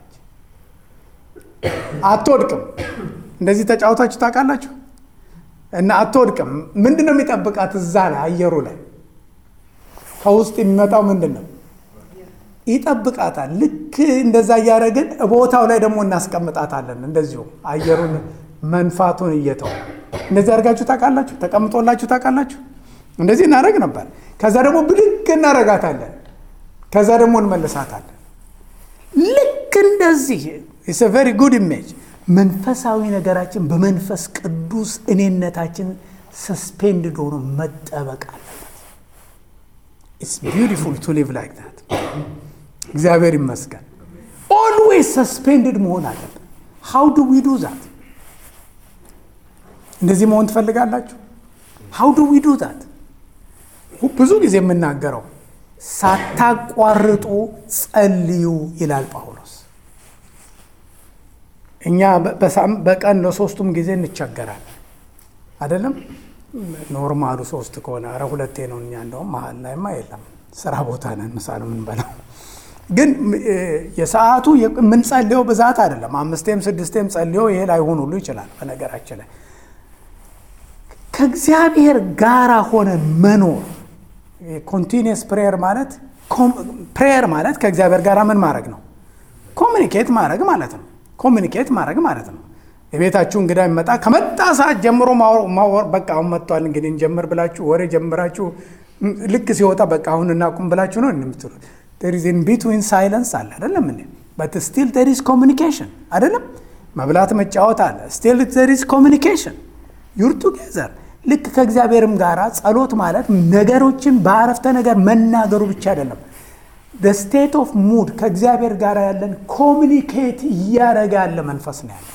አትወድቅም እንደዚህ ተጫውታችሁ ታውቃላችሁ እና አትወድቅም ምንድን ነው የሚጠብቃት እዛ ላይ አየሩ ላይ ከውስጥ የሚመጣው ምንድን ነው ይጠብቃታል ልክ እንደዛ እያደረግን ቦታው ላይ ደግሞ እናስቀምጣታለን እንደዚሁ አየሩን መንፋቱን እየተው እንደዚህ አድርጋችሁ ታውቃላችሁ ተቀምጦላችሁ ታውቃላችሁ እንደዚህ እናደረግ ነበር ከዛ ደግሞ ብድግ እናረጋታለን ከዛ ደግሞ እንመልሳታለን ልክ እንደዚህ ኢስ ቨሪ ጉድ ኢሜጅ መንፈሳዊ ነገራችን በመንፈስ ቅዱስ እኔነታችን ሰስፔንድድ ሆኖ መጠበቅ አለበት ኢትስ ቢዩቲፉል ቱ ሊቭ ላይክ ዛት። እግዚአብሔር ይመስገን። ኦልዌይስ ሰስፔንድድ መሆን አለብን። ሃው ዱ ዊ ዱ ዛት? እንደዚህ መሆን ትፈልጋላችሁ? ሃው ዱ ዊ ዱ ዛት? ብዙ ጊዜ የምናገረው ሳታቋርጡ ጸልዩ ይላል ጳውሎስ። እኛ በቀን ለሶስቱም ጊዜ እንቸገራለን አይደለም። ኖርማሉ ሶስት ከሆነ ኧረ ሁለቴ ነው። እኛ እንደውም መሀል ላይማ የለም ስራ ቦታ ነን ምሳ ነው የምንበላው። ግን የሰዓቱ የምንጸልየው ብዛት አይደለም። አምስቴም ስድስቴም ጸልዮ ይሄ ላይሆን ሁሉ ይችላል። በነገራችን ላይ ከእግዚአብሔር ጋር ሆነን መኖር ኮንቲኒየስ ፕሬየር ማለት ፕሬየር ማለት ከእግዚአብሔር ጋር ምን ማድረግ ነው? ኮሚኒኬት ማድረግ ማለት ነው። ኮሚኒኬት ማድረግ ማለት ነው። የቤታችሁ እንግዳ የሚመጣ ከመጣ ሰዓት ጀምሮ ማወር በቃ አሁን መጥቷል እንግዲህ እንጀምር ብላችሁ ወሬ ጀምራችሁ ልክ ሲወጣ በቃ አሁን እናቁም ብላችሁ ነው የምትሉት። ዜር ኢዝ ኢን ቢትዊን ሳይለንስ አለ አይደለም እንዴ? በት ስቲል ዜር ኢዝ ኮሚኒኬሽን አይደለም። መብላት መጫወት አለ። ስቲል ዜር ኢዝ ኮሚኒኬሽን ዩር ቱጌዘር ልክ ከእግዚአብሔርም ጋር ጸሎት ማለት ነገሮችን በአረፍተ ነገር መናገሩ ብቻ አይደለም። ስቴት ኦፍ ሙድ ከእግዚአብሔር ጋር ያለን ኮሚኒኬት እያደረገ ያለ መንፈስ ነው ያለ።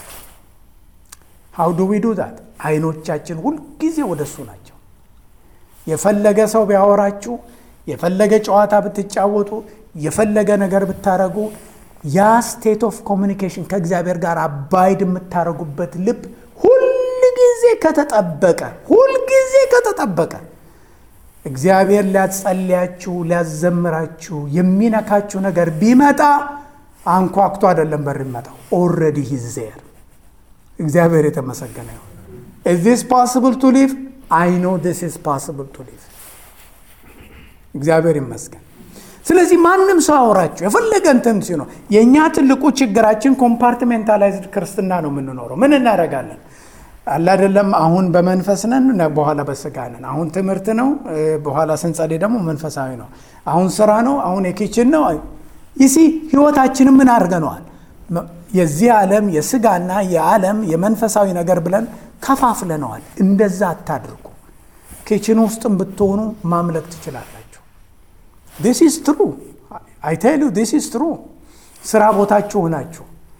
ሃው ዱ ዊ ዱ ዛት? አይኖቻችን ሁልጊዜ ወደ እሱ ናቸው። የፈለገ ሰው ቢያወራችሁ፣ የፈለገ ጨዋታ ብትጫወቱ፣ የፈለገ ነገር ብታረጉ ያ ስቴት ኦፍ ኮሚኒኬሽን ከእግዚአብሔር ጋር አባይድ የምታደርጉበት ልብ ሁልጊዜ ከተጠበቀ ሁልጊዜ ከተጠበቀ እግዚአብሔር ሊያጸልያችሁ ሊያዘምራችሁ የሚነካችሁ ነገር ቢመጣ አንኳኩቶ አይደለም በር ይመጣው ኦልሬዲ ሂዝ እግዚአብሔር የተመሰገነ ይሁን። ኢዝ ዚስ ፖስብል ቱ ሊቭ አይ ኖ ዚስ ኢዝ ፖስብል ቱ ሊቭ። እግዚአብሔር ይመስገን። ስለዚህ ማንም ሰው አውራችሁ የፈለገ እንትን ሲኖር የእኛ ትልቁ ችግራችን ኮምፓርትሜንታላይዝድ ክርስትና ነው የምንኖረው። ምን እናደርጋለን? አለ አይደለም። አሁን በመንፈስ ነን፣ በኋላ በስጋ ነን። አሁን ትምህርት ነው፣ በኋላ ስንጸልይ ደግሞ መንፈሳዊ ነው። አሁን ስራ ነው፣ አሁን የኪችን ነው። ይሲ ህይወታችንን ምን አድርገነዋል? የዚህ ዓለም የስጋና የዓለም የመንፈሳዊ ነገር ብለን ከፋፍለነዋል። እንደዛ አታድርጉ። ኪችን ውስጥም ብትሆኑ ማምለክ ትችላላችሁ። ዲስ ኢዝ ትሩ አይ ቴል ዩ ዲስ ኢዝ ትሩ። ስራ ቦታችሁ ሆናችሁ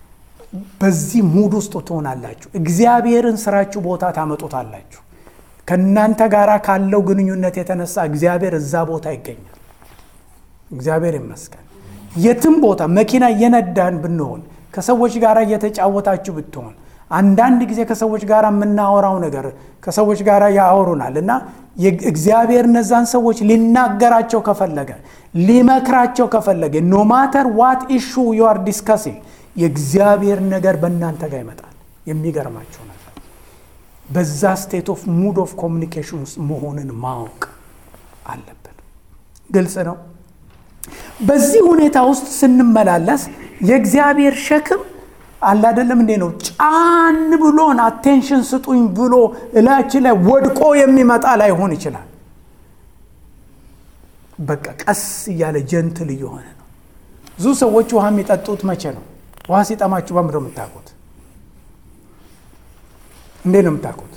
በዚህ ሙድ ውስጥ ትሆናላችሁ። እግዚአብሔርን ስራችሁ ቦታ ታመጡታላችሁ። ከእናንተ ጋር ካለው ግንኙነት የተነሳ እግዚአብሔር እዛ ቦታ ይገኛል። እግዚአብሔር ይመስገን። የትም ቦታ መኪና እየነዳን ብንሆን ከሰዎች ጋር እየተጫወታችሁ ብትሆን አንዳንድ ጊዜ ከሰዎች ጋር የምናወራው ነገር ከሰዎች ጋር ያወሩናል እና እግዚአብሔር እነዛን ሰዎች ሊናገራቸው ከፈለገ ሊመክራቸው ከፈለገ ኖ ማተር ዋት ኢሹ ዩ አር ዲስከሲንግ የእግዚአብሔር ነገር በእናንተ ጋር ይመጣል። የሚገርማቸው ነገር በዛ ስቴት ኦፍ ሙድ ኦፍ ኮሚኒኬሽን ውስጥ መሆንን ማወቅ አለብን። ግልጽ ነው። በዚህ ሁኔታ ውስጥ ስንመላለስ የእግዚአብሔር ሸክም አለ አይደለም እንዴ ነው ጫን ብሎን አቴንሽን ስጡኝ ብሎ እላችን ላይ ወድቆ የሚመጣ ላይሆን ይችላል። በቃ ቀስ እያለ ጀንትል እየሆነ ነው። ብዙ ሰዎች ውሃ የሚጠጡት መቼ ነው? ውሃ ሲጠማችሁ በምንድን ነው የምታውቁት? እንዴት ነው የምታውቁት?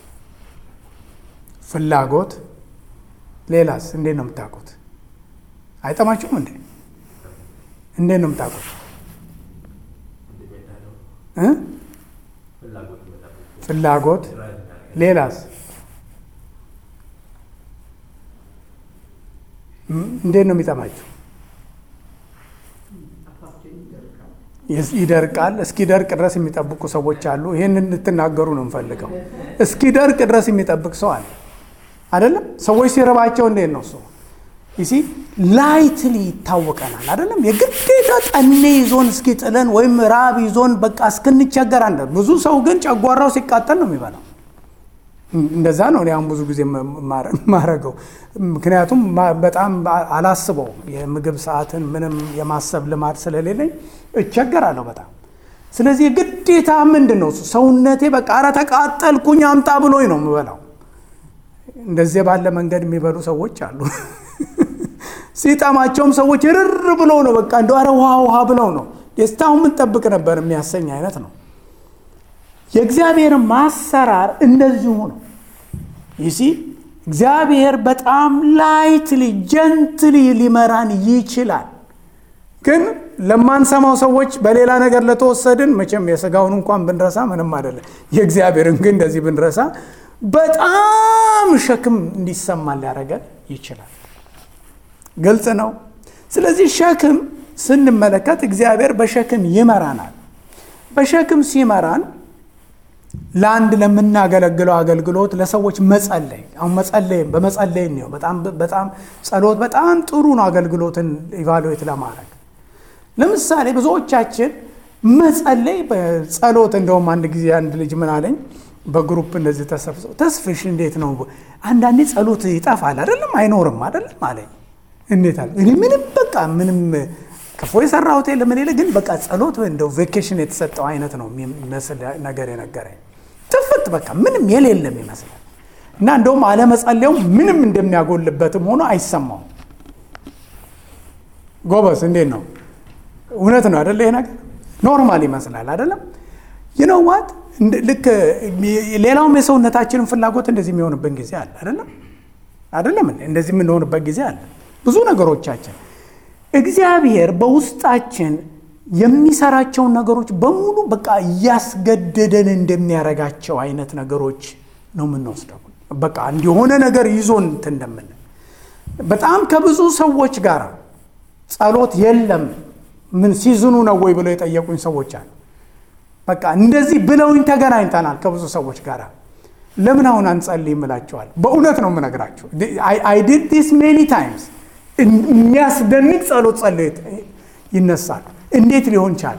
ፍላጎት። ሌላስ እንዴት ነው የምታውቁት? አይጠማችሁም እንዴ? እንዴት ነው የምታውቁት? ፍላጎት። ሌላስ እንዴት ነው የሚጠማችሁ? ይደርቃል። እስኪደርቅ ድረስ የሚጠብቁ ሰዎች አሉ። ይህን እንድትናገሩ ነው የምፈልገው። እስኪደርቅ ድረስ የሚጠብቅ ሰው አለ አይደለም? ሰዎች ሲረባቸው እንዴት ነው ሰው ይሲ ላይትሊ ይታወቀናል አይደለም? የግዴታ ጠኔ ይዞን እስኪጥለን ወይም ራብ ይዞን በቃ እስክንቸገር አንደ ብዙ ሰው ግን ጨጓራው ሲቃጠል ነው የሚበላው። እንደዛ ነው እኔ አሁን ብዙ ጊዜ ማረገው። ምክንያቱም በጣም አላስበው የምግብ ሰዓትን ምንም የማሰብ ልማድ ስለሌለኝ እቸገራለሁ በጣም። ስለዚህ ግዴታ ምንድን ነው ሰውነቴ በቃ ኧረ ተቃጠልኩኝ አምጣ ብሎኝ ነው የምበላው። እንደዚህ ባለ መንገድ የሚበሉ ሰዎች አሉ። ሲጠማቸውም ሰዎች ርር ብሎ ነው በቃ እንደ ኧረ ውሃ ውሃ ብለው ነው ደስታውን ምንጠብቅ ነበር የሚያሰኝ አይነት ነው። የእግዚአብሔር ማሰራር እንደዚሁ ነው። ይሲ እግዚአብሔር በጣም ላይትሊ ጀንትሊ ሊመራን ይችላል። ግን ለማንሰማው ሰዎች በሌላ ነገር ለተወሰድን መቼም የስጋውን እንኳን ብንረሳ ምንም አይደለም። የእግዚአብሔርን ግን እንደዚህ ብንረሳ በጣም ሸክም እንዲሰማን ሊያደርገን ይችላል። ግልጽ ነው። ስለዚህ ሸክም ስንመለከት እግዚአብሔር በሸክም ይመራናል። በሸክም ሲመራን ለአንድ ለምናገለግለው አገልግሎት ለሰዎች መጸለይ አሁን መጸለይ በመጸለይ ነው። በጣም በጣም ጸሎት በጣም ጥሩ ነው አገልግሎትን ኢቫሉዌት ለማድረግ ለምሳሌ ብዙዎቻችን መጸለይ በጸሎት እንደውም አንድ ጊዜ አንድ ልጅ ምን አለኝ በግሩፕ እንደዚህ ተሰብሰው ተስፍሽ እንዴት ነው አንዳንዴ ጸሎት ይጠፋል አይደለም አይኖርም አይደለም አለኝ እንዴት አለ እኔ ምንም በቃ ምንም ክፉ የሰራሁት የለም እኔ ግን በቃ ጸሎት እንደው ቬኬሽን የተሰጠው አይነት ነው የሚመስል ነገር የነገረኝ ጥፍት በቃ ምንም የሌለም ይመስላል እና እንደውም አለመጸለዩ ምንም እንደሚያጎልበትም ሆኖ አይሰማውም ጎበዝ እንዴት ነው እውነት ነው አደለ ይሄ ነገር ኖርማል ይመስላል አደለም ይነዋት ልክ ሌላውም የሰውነታችንን ፍላጎት እንደዚህ የሚሆንበት ጊዜ አለ አደለም አደለም እንደዚህ የምንሆንበት ጊዜ አለ ብዙ ነገሮቻችን እግዚአብሔር በውስጣችን የሚሰራቸውን ነገሮች በሙሉ በቃ እያስገደደን እንደሚያረጋቸው አይነት ነገሮች ነው የምንወስደው በቃ እንዲሆነ ነገር ይዞን እንትን እንደምን በጣም ከብዙ ሰዎች ጋር ጸሎት የለም ምን ሲዝኑ ነው ወይ ብለው የጠየቁኝ ሰዎች አሉ በቃ እንደዚህ ብለውኝ ተገናኝተናል ከብዙ ሰዎች ጋር ለምን አሁን አንጸልይም እላቸዋል በእውነት ነው የምነግራቸው አይ ዲድ ዲስ ሜኒ ታይምስ የሚያስደንቅ ጸሎት ጸሎት ይነሳል እንዴት ሊሆን ቻለ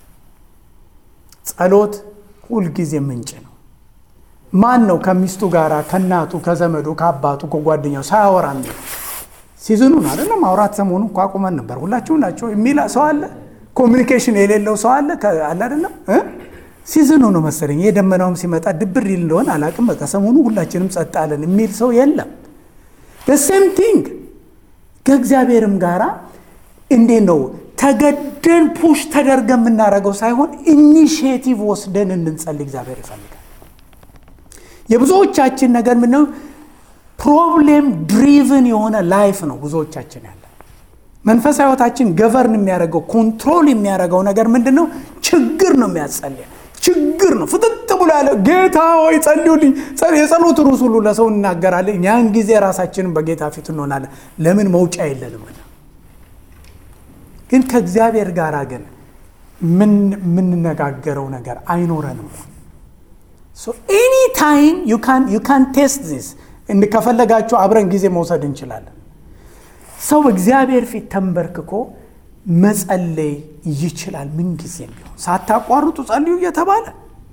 ጸሎት ሁልጊዜ ምንጭ ነው ማን ነው ከሚስቱ ጋር ከእናቱ ከዘመዱ ከአባቱ ከጓደኛው ሳያወራ የሚል ሲዝኑን አይደለም ማውራት ሰሞኑ እኮ አቁመን ነበር ሁላችሁ ናቸው የሚል ሰው አለ ኮሚኒኬሽን የሌለው ሰው አለ አለ አይደለም ሲዝኑ ነው መሰለኝ የደመናውም ሲመጣ ድብር ይል እንደሆነ አላቅም በቃ ሰሞኑ ሁላችንም ጸጥ አለን የሚል ሰው የለም ሴም ቲንግ ከእግዚአብሔርም ጋር እንዴት ነው ተገደን ፑሽ ተደርገ የምናደርገው ሳይሆን ኢኒሽቲቭ ወስደን እንድንጸልይ እግዚአብሔር ይፈልጋል የብዙዎቻችን ነገር ምነው ፕሮብሌም ድሪቭን የሆነ ላይፍ ነው ብዙዎቻችን ያለ መንፈሳዊ ህይወታችን ገቨርን የሚያደርገው ኮንትሮል የሚያደርገው ነገር ምንድን ነው ችግር ነው የሚያጸልያ ችግር ነው ፍጥጥ ብሎ ያለ ጌታ ወይ ጸልዩልኝ የጸሎት ሩስ ሁሉ ለሰው እናገራለን ያን ጊዜ ራሳችንን በጌታ ፊት እንሆናለን ለምን መውጫ የለንም ግን ከእግዚአብሔር ጋር ግን የምንነጋገረው ነገር አይኖረንም ኤኒ ታይም ዩ ካን ቴስት ዚስ ከፈለጋችሁ አብረን ጊዜ መውሰድ እንችላለን ሰው እግዚአብሔር ፊት ተንበርክኮ መጸለይ ይችላል ምንጊዜም ቢሆን ሳታቋርጡ ጸልዩ እየተባለ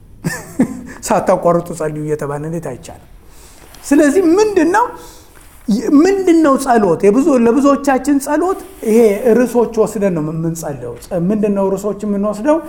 ሳታቋርጡ ጸልዩ እየተባለ እንዴት አይቻልም ስለዚህ ምንድን ነው ምንድን ነው ጸሎት ለብዙዎቻችን ጸሎት ይሄ ርዕሶች ወስደን ነው የምንጸልየው ምንድን ነው ርዕሶች የምንወስደው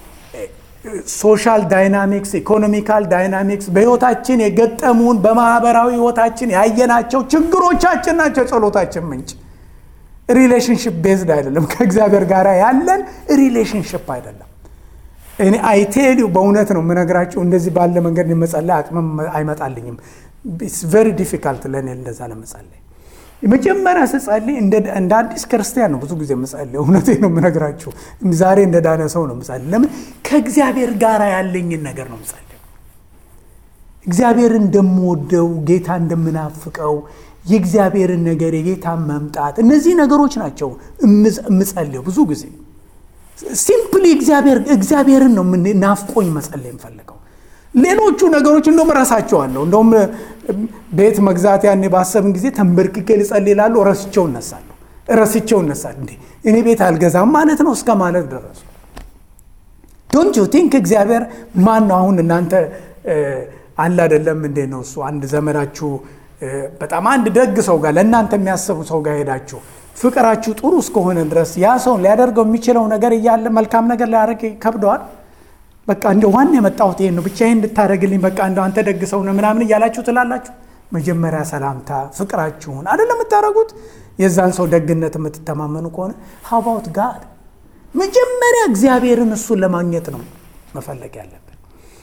ሶሻል ዳይናሚክስ ኢኮኖሚካል ዳይናሚክስ በህይወታችን የገጠሙን በማህበራዊ ህይወታችን ያየናቸው ችግሮቻችን ናቸው ጸሎታችን ምንጭ ሪሌሽንሽፕ ቤዝድ አይደለም ከእግዚአብሔር ጋር ያለን ሪሌሽንሽፕ አይደለም እኔ አይቴሊው በእውነት ነው የምነግራቸው እንደዚህ ባለ መንገድ መጸለይ አቅምም አይመጣልኝም ቨሪ ዲፊካልት ለእኔ እንደዛ ለመጸለይ የመጀመሪያ ስጸልይ እንደ አዲስ ክርስቲያን ነው ብዙ ጊዜ የምጸልይ እውነቴ ነው የምነግራችሁ ዛሬ እንደ ዳነ ሰው ነው ምጸልይ ለምን ከእግዚአብሔር ጋር ያለኝን ነገር ነው ምጸልይ እግዚአብሔር እንደምወደው ጌታ እንደምናፍቀው የእግዚአብሔርን ነገር የጌታ መምጣት እነዚህ ነገሮች ናቸው የምጸልየው ብዙ ጊዜ ሲምፕሊ እግዚአብሔርን ነው ናፍቆኝ መጸለይ የምፈልገው ሌሎቹ ነገሮች እንደውም ረሳቸዋለሁ እንደውም ቤት መግዛት ያኔ ባሰብን ጊዜ ተንበርክኬ ልጸልይ እላለሁ ረስቸው እነሳለሁ ረስቸው እነሳለሁ እንዴ እኔ ቤት አልገዛም ማለት ነው እስከ ማለት ደረሱ ዶንት ዩ ቲንክ እግዚአብሔር ማን ነው አሁን እናንተ አለ አይደለም እንዴ ነው እሱ አንድ ዘመዳችሁ በጣም አንድ ደግ ሰው ጋር ለእናንተ የሚያስቡ ሰው ጋር ሄዳችሁ ፍቅራችሁ ጥሩ እስከሆነ ድረስ ያ ሰው ሊያደርገው የሚችለው ነገር እያለ መልካም ነገር ሊያደርግ ከብደዋል በቃ እንደ ዋና የመጣሁት ይሄን ነው ብቻ ይህን እንድታደረግልኝ በቃ እንደ አንተ ደግ ሰው ነው ምናምን እያላችሁ ትላላችሁ መጀመሪያ ሰላምታ ፍቅራችሁን አይደለም የምታደረጉት የዛን ሰው ደግነት የምትተማመኑ ከሆነ ሀባውት ጋር መጀመሪያ እግዚአብሔርን እሱን ለማግኘት ነው መፈለግ ያለብን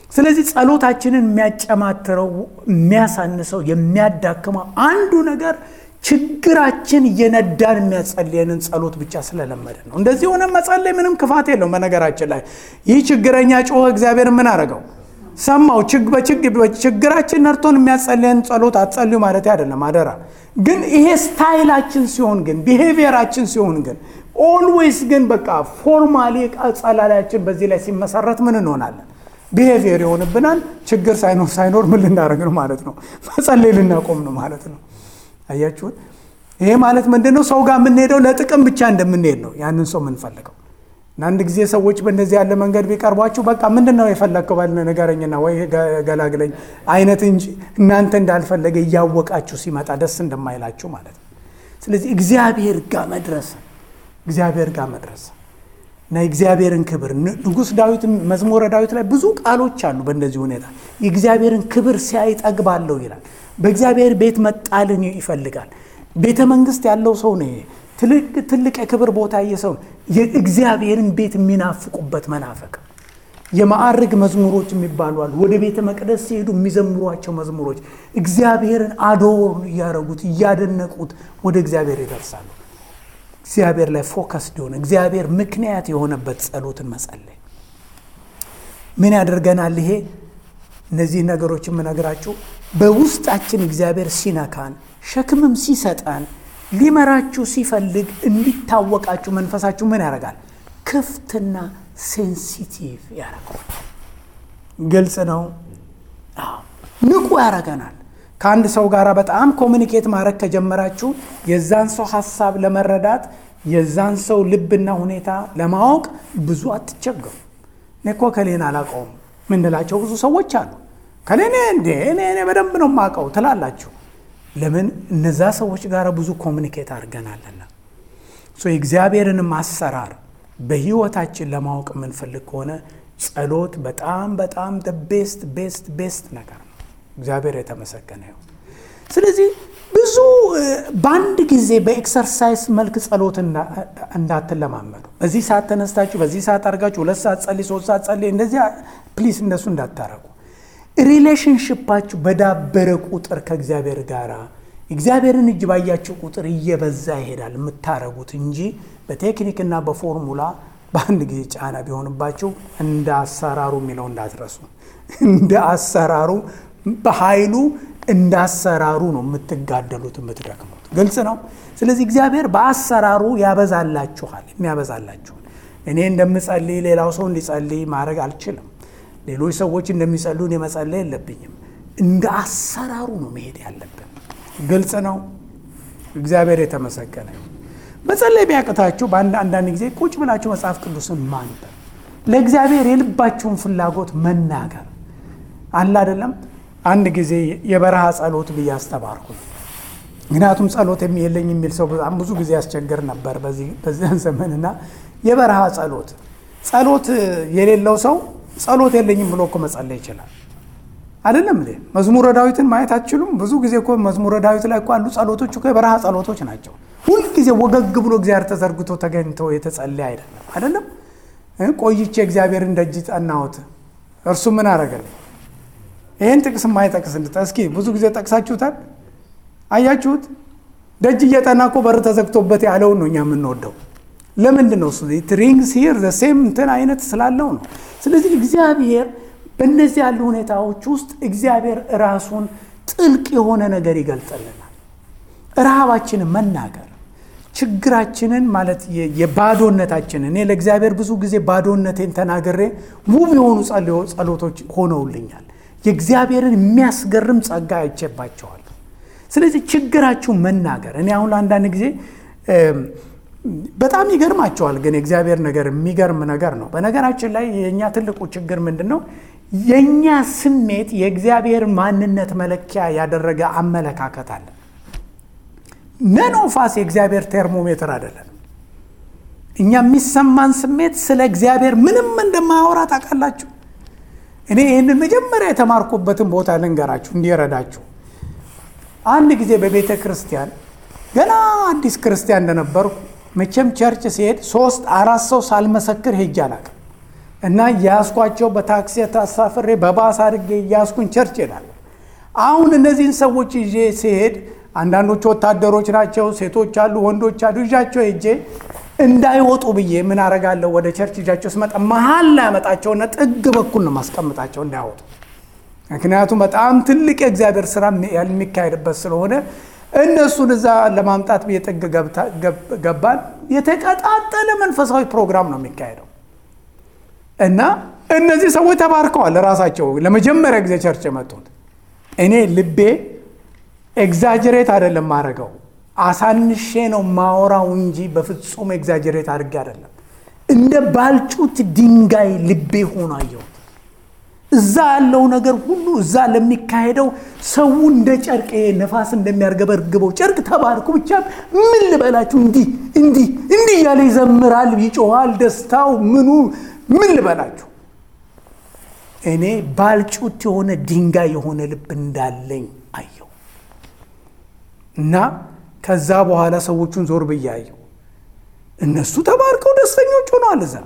ስለዚህ ጸሎታችንን የሚያጨማትረው የሚያሳንሰው የሚያዳክመው አንዱ ነገር ችግራችን እየነዳን የሚያጸልየንን ጸሎት ብቻ ስለለመደ ነው። እንደዚህ ሆነ መጸለይ ምንም ክፋት የለውም። በነገራችን ላይ ይህ ችግረኛ ጮኸ፣ እግዚአብሔር ምን አደረገው? ሰማው። ችግራችን ነርቶን የሚያጸልየን ጸሎት አትጸልዩ ማለት አይደለም፣ አደራ። ግን ይሄ ስታይላችን ሲሆን ግን ቢሄቪየራችን ሲሆን ግን ኦልዌይስ ግን በቃ ፎርማሊ ጸላላያችን በዚህ ላይ ሲመሰረት ምን እንሆናለን? ቢሄቪየር ይሆንብናል። ችግር ሳይኖር ሳይኖር ምን ልናደርግ ነው ማለት ነው? መጸለይ ልናቆም ነው ማለት ነው። አያችሁት? ይሄ ማለት ምንድን ነው? ሰው ጋር የምንሄደው ለጥቅም ብቻ እንደምንሄድ ነው ያንን ሰው የምንፈልገው። እና አንድ ጊዜ ሰዎች በእንደዚህ ያለ መንገድ ቢቀርቧችሁ በቃ ምንድን ነው የፈለግከው ባል ንገረኝና ወይ ገላግለኝ አይነት እንጂ እናንተ እንዳልፈለገ እያወቃችሁ ሲመጣ ደስ እንደማይላችሁ ማለት ነው። ስለዚህ እግዚአብሔር ጋር መድረስ እግዚአብሔር ጋር መድረስ እና የእግዚአብሔርን ክብር ንጉሥ ዳዊት መዝሙረ ዳዊት ላይ ብዙ ቃሎች አሉ። በእንደዚህ ሁኔታ የእግዚአብሔርን ክብር ሲያይ ጠግባለሁ ይላል። በእግዚአብሔር ቤት መጣልን ይፈልጋል። ቤተ መንግስት ያለው ሰው ነው። ትልቅ የክብር ቦታ የሰው የእግዚአብሔርን ቤት የሚናፍቁበት መናፈቅ የማዕርግ መዝሙሮች የሚባሉ አሉ። ወደ ቤተ መቅደስ ሲሄዱ የሚዘምሯቸው መዝሙሮች እግዚአብሔርን አዶር እያደረጉት እያደነቁት ወደ እግዚአብሔር ይደርሳሉ። እግዚአብሔር ላይ ፎከስ ሊሆነ እግዚአብሔር ምክንያት የሆነበት ጸሎትን መጸለይ ምን ያደርገናል? ይሄ እነዚህ ነገሮች የምነግራችሁ በውስጣችን እግዚአብሔር ሲነካን ሸክምም ሲሰጠን ሊመራችሁ ሲፈልግ እንዲታወቃችሁ መንፈሳችሁ ምን ያደርጋል? ክፍትና ሴንሲቲቭ ያደርገዋል። ግልጽ ነው። ንቁ ያደርገናል። ከአንድ ሰው ጋር በጣም ኮሚኒኬት ማድረግ ከጀመራችሁ የዛን ሰው ሀሳብ ለመረዳት የዛን ሰው ልብና ሁኔታ ለማወቅ ብዙ አትቸገሩ። እኔ እኮ ከሌን አላውቀውም ምንላቸው ብዙ ሰዎች አሉ። ከሌኔ እንዴ እኔ እኔ በደንብ ነው የማውቀው ትላላችሁ። ለምን እነዛ ሰዎች ጋር ብዙ ኮሚኒኬት አድርገናልና። የእግዚአብሔርንም አሰራር በህይወታችን ለማወቅ የምንፈልግ ከሆነ ጸሎት በጣም በጣም ቤስት ቤስት ቤስት ነገር ነው። እግዚአብሔር የተመሰገነ ይሁን። ስለዚህ ብዙ በአንድ ጊዜ በኤክሰርሳይዝ መልክ ጸሎት እንዳትለማመዱ። በዚህ ሰዓት ተነስታችሁ በዚህ ሰዓት አድርጋችሁ ሁለት ሰዓት ጸልይ፣ ሶስት ሰዓት ጸልይ፣ እንደዚህ ፕሊስ እንደሱ እንዳታረጉ። ሪሌሽንሽፓችሁ በዳበረ ቁጥር ከእግዚአብሔር ጋር እግዚአብሔርን እጅ ባያችሁ ቁጥር እየበዛ ይሄዳል የምታረጉት እንጂ በቴክኒክና በፎርሙላ በአንድ ጊዜ ጫና ቢሆንባችሁ እንደ አሰራሩ የሚለው እንዳትረሱ። እንደ አሰራሩ በኃይሉ እንደ አሰራሩ ነው የምትጋደሉት የምትደክሙት። ግልጽ ነው። ስለዚህ እግዚአብሔር በአሰራሩ ያበዛላችኋል፣ የሚያበዛላችኋል። እኔ እንደምጸልይ ሌላው ሰው እንዲጸልይ ማድረግ አልችልም። ሌሎች ሰዎች እንደሚጸልዩ እኔ መጸለይ የለብኝም። እንደ አሰራሩ ነው መሄድ ያለብን። ግልጽ ነው። እግዚአብሔር የተመሰገነ መጸለይ ቢያቅታችሁ በአንዳንድ ጊዜ ቁጭ ብላችሁ መጽሐፍ ቅዱስን ማንበብ፣ ለእግዚአብሔር የልባችሁን ፍላጎት መናገር አለ አይደለም። አንድ ጊዜ የበረሃ ጸሎት ብዬ አስተማርኩ። ምክንያቱም ጸሎት የለኝ የሚል ሰው በጣም ብዙ ጊዜ ያስቸግር ነበር በዚያን ዘመንና የበረሃ ጸሎት ጸሎት የሌለው ሰው ጸሎት የለኝም ብሎ እኮ መጸለይ ይችላል። አይደለም እንዴ? መዝሙረ ዳዊትን ማየት አትችሉም? ብዙ ጊዜ እኮ መዝሙረ ዳዊት ላይ እኮ ያሉ ጸሎቶች እኮ የበረሃ ጸሎቶች ናቸው። ሁልጊዜ ወገግ ብሎ እግዚአብሔር ተዘርግቶ ተገኝቶ የተጸለየ አይደለም። አይደለም ቆይቼ እግዚአብሔርን ደጅ ጠናሁት፣ እርሱ ምን አረገልኝ? ይህን ጥቅስ የማይጠቅስ እስኪ ብዙ ጊዜ ጠቅሳችሁታል። አያችሁት? ደጅ እየጠና እኮ በር ተዘግቶበት ያለውን ነው እኛ የምንወደው። ለምንድን ነው እሱ ሪንግስ ሂር ሴም እንትን አይነት ስላለው ነው። ስለዚህ እግዚአብሔር በእነዚህ ያሉ ሁኔታዎች ውስጥ እግዚአብሔር ራሱን ጥልቅ የሆነ ነገር ይገልጥልናል። ረሃባችንን መናገር ችግራችንን ማለት የባዶነታችንን እኔ ለእግዚአብሔር ብዙ ጊዜ ባዶነቴን ተናግሬ ውብ የሆኑ ጸሎቶች ሆነውልኛል። የእግዚአብሔርን የሚያስገርም ጸጋ አይቼባቸዋል። ስለዚህ ችግራችሁ መናገር እኔ አሁን አንዳንድ ጊዜ በጣም ይገርማቸዋል። ግን የእግዚአብሔር ነገር የሚገርም ነገር ነው። በነገራችን ላይ የእኛ ትልቁ ችግር ምንድን ነው? የእኛ ስሜት የእግዚአብሔር ማንነት መለኪያ ያደረገ አመለካከት አለ። ነኖፋስ የእግዚአብሔር ቴርሞሜትር አይደለም። እኛ የሚሰማን ስሜት ስለ እግዚአብሔር ምንም እንደማያወራ ታውቃላችሁ። እኔ ይህንን መጀመሪያ የተማርኩበትን ቦታ ልንገራችሁ እንዲረዳችሁ። አንድ ጊዜ በቤተ ክርስቲያን ገና አዲስ ክርስቲያን እንደነበርኩ መቼም ቸርች ሲሄድ ሶስት አራት ሰው ሳልመሰክር ሄጄ አላውቅም። እና እያስኳቸው በታክሲ ተሳፍሬ በባስ አድርጌ እያስኩኝ ቸርች ሄዳለሁ። አሁን እነዚህን ሰዎች ይዤ ሲሄድ አንዳንዶቹ ወታደሮች ናቸው፣ ሴቶች አሉ፣ ወንዶች አሉ። ይዣቸው ሄጄ እንዳይወጡ ብዬ ምን አረጋለሁ? ወደ ቸርች ይዣቸው ስመጣ መሀል ላይ ያመጣቸውና ጥግ በኩል ነው ማስቀምጣቸው እንዳይወጡ። ምክንያቱም በጣም ትልቅ የእግዚአብሔር ስራ የሚካሄድበት ስለሆነ እነሱን እዛ ለማምጣት ብዬ ጥግ ገባን። የተቀጣጠለ መንፈሳዊ ፕሮግራም ነው የሚካሄደው እና እነዚህ ሰዎች ተባርከዋል። ራሳቸው ለመጀመሪያ ጊዜ ቸርች የመጡት እኔ ልቤ ኤግዛጀሬት አይደለም ማድረገው አሳንሼ ነው ማወራው እንጂ በፍጹም ኤግዛጀሬት አድርጌ አይደለም። እንደ ባልጩት ድንጋይ ልቤ ሆኖ አየሁት። እዛ ያለው ነገር ሁሉ እዛ ለሚካሄደው ሰው እንደ ጨርቅ ነፋስ እንደሚያርገበርግበው ጨርቅ ተባርኩ። ብቻ ምን ልበላችሁ፣ እንዲህ እንዲህ እንዲህ እያለ ይዘምራል፣ ይጮኋል፣ ደስታው ምኑ ምን ልበላችሁ። እኔ ባልጩት የሆነ ድንጋይ የሆነ ልብ እንዳለኝ አየሁ እና ከዛ በኋላ ሰዎቹን ዞር ብዬ አየሁ። እነሱ ተባርከው ደስተኞች ሆነዋል። እዛ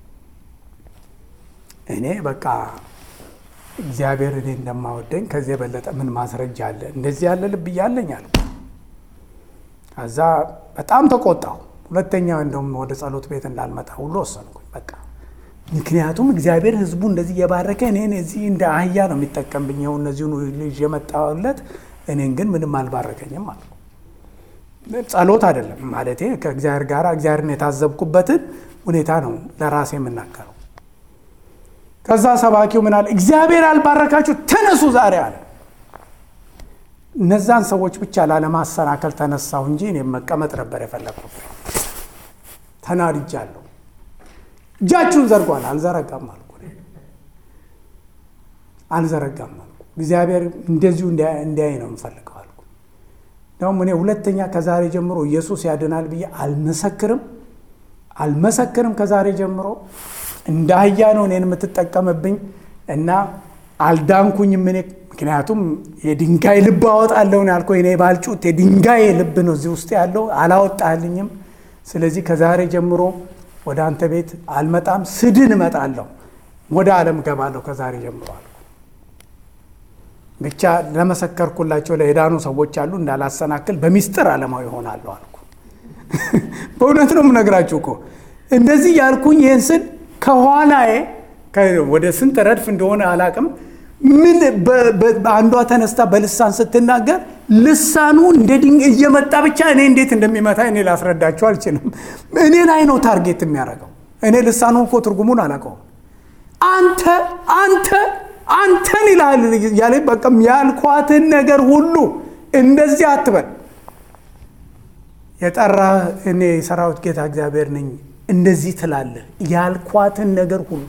እኔ በቃ እግዚአብሔር እኔ እንደማወደኝ ከዚህ የበለጠ ምን ማስረጃ አለ? እንደዚህ ያለ ልብ እያለኝ አለ። ከዛ በጣም ተቆጣሁ። ሁለተኛ እንደውም ወደ ጸሎት ቤት እንዳልመጣ ሁሉ ወሰንኩኝ። በቃ ምክንያቱም እግዚአብሔር ሕዝቡ እንደዚህ እየባረከ እኔን እዚህ እንደ አህያ ነው የሚጠቀምብኝ። ይኸው እነዚሁን ልጅ የመጣለት እኔን ግን ምንም አልባረከኝም አልኩ። ጸሎት አይደለም ማለቴ ከእግዚአብሔር ጋር እግዚአብሔርን የታዘብኩበትን ሁኔታ ነው ለራሴ የምናገረው። ከዛ ሰባኪው ምን አለ? እግዚአብሔር ያልባረካችሁ ተነሱ ዛሬ አለ። እነዛን ሰዎች ብቻ ላለማሰናከል ተነሳሁ እንጂ እኔም መቀመጥ ነበር የፈለግኩት። ተናድጃለሁ። እጃችሁን ዘርጓል። አልዘረጋም አልኩ። አልዘረጋም አልኩ። እግዚአብሔር እንደዚሁ እንዲያይ ነው የምፈልገው አልኩ። ደግሞ እኔ ሁለተኛ ከዛሬ ጀምሮ ኢየሱስ ያድናል ብዬ አልመሰክርም አልመሰክርም ከዛሬ ጀምሮ እንደ አህያ ነው እኔን የምትጠቀምብኝ እና አልዳንኩኝም። እኔ ምክንያቱም የድንጋይ ልብ አወጣለሁ ያልኩህ እኔ ባልጩት የድንጋይ ልብ ነው እዚህ ውስጥ ያለው አላወጣልኝም። ስለዚህ ከዛሬ ጀምሮ ወደ አንተ ቤት አልመጣም፣ ስድን እመጣለሁ፣ ወደ ዓለም ገባለሁ ከዛሬ ጀምሮ አልኩ። ብቻ ለመሰከርኩላቸው ለሄዳኑ ሰዎች አሉ እንዳላሰናክል በሚስጥር ዓለማዊ ይሆናለሁ አልኩ። በእውነት ነው የምነግራችሁ እኮ እንደዚህ ያልኩኝ ይህን ስል ከኋላዬ ወደ ስንት ረድፍ እንደሆነ አላቅም። ምን አንዷ ተነስታ በልሳን ስትናገር ልሳኑ እንደ ድንጋይ እየመጣ ብቻ እኔ እንዴት እንደሚመታ እኔ ላስረዳቸው አልችልም። እኔ ላይ ነው ታርጌት የሚያደርገው። እኔ ልሳኑ እኮ ትርጉሙን አላውቀውም። አንተ አንተ አንተን ይልሃል ያለ በቃም ያልኳትን ነገር ሁሉ እንደዚህ አትበል። የጠራ እኔ የሰራዊት ጌታ እግዚአብሔር ነኝ እንደዚህ ትላለህ ያልኳትን ነገር ሁሉ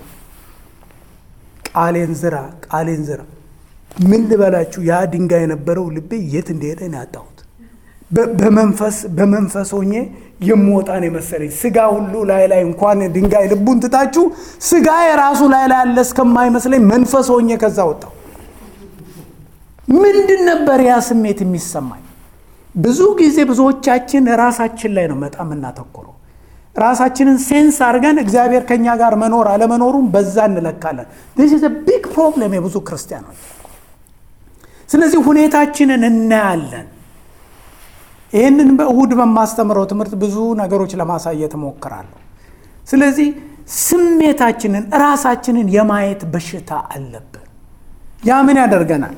ቃሌን ዝራ፣ ቃሌን ዝራ። ምን ልበላችሁ፣ ያ ድንጋይ የነበረው ልቤ የት እንደሄደ ነው ያጣሁት። በመንፈስ በመንፈስ ሆኜ የምወጣን የመሰለኝ ስጋ ሁሉ ላይ ላይ እንኳን ድንጋይ ልቡን ትታችሁ ስጋ የራሱ ላይ ላይ ያለ እስከማይመስለኝ መንፈስ ሆኜ ከዛ ወጣሁ። ምንድን ነበር ያ ስሜት የሚሰማኝ? ብዙ ጊዜ ብዙዎቻችን ራሳችን ላይ ነው በጣም የምናተኩረው። ራሳችንን ሴንስ አድርገን እግዚአብሔር ከኛ ጋር መኖር አለመኖሩም በዛ እንለካለን። ዚስ ቢግ ፕሮብለም የብዙ ክርስቲያኖች። ስለዚህ ሁኔታችንን እናያለን። ይህንን በእሁድ በማስተምረው ትምህርት ብዙ ነገሮች ለማሳየት እሞክራለሁ። ስለዚህ ስሜታችንን ራሳችንን የማየት በሽታ አለብን። ያ ምን ያደርገናል?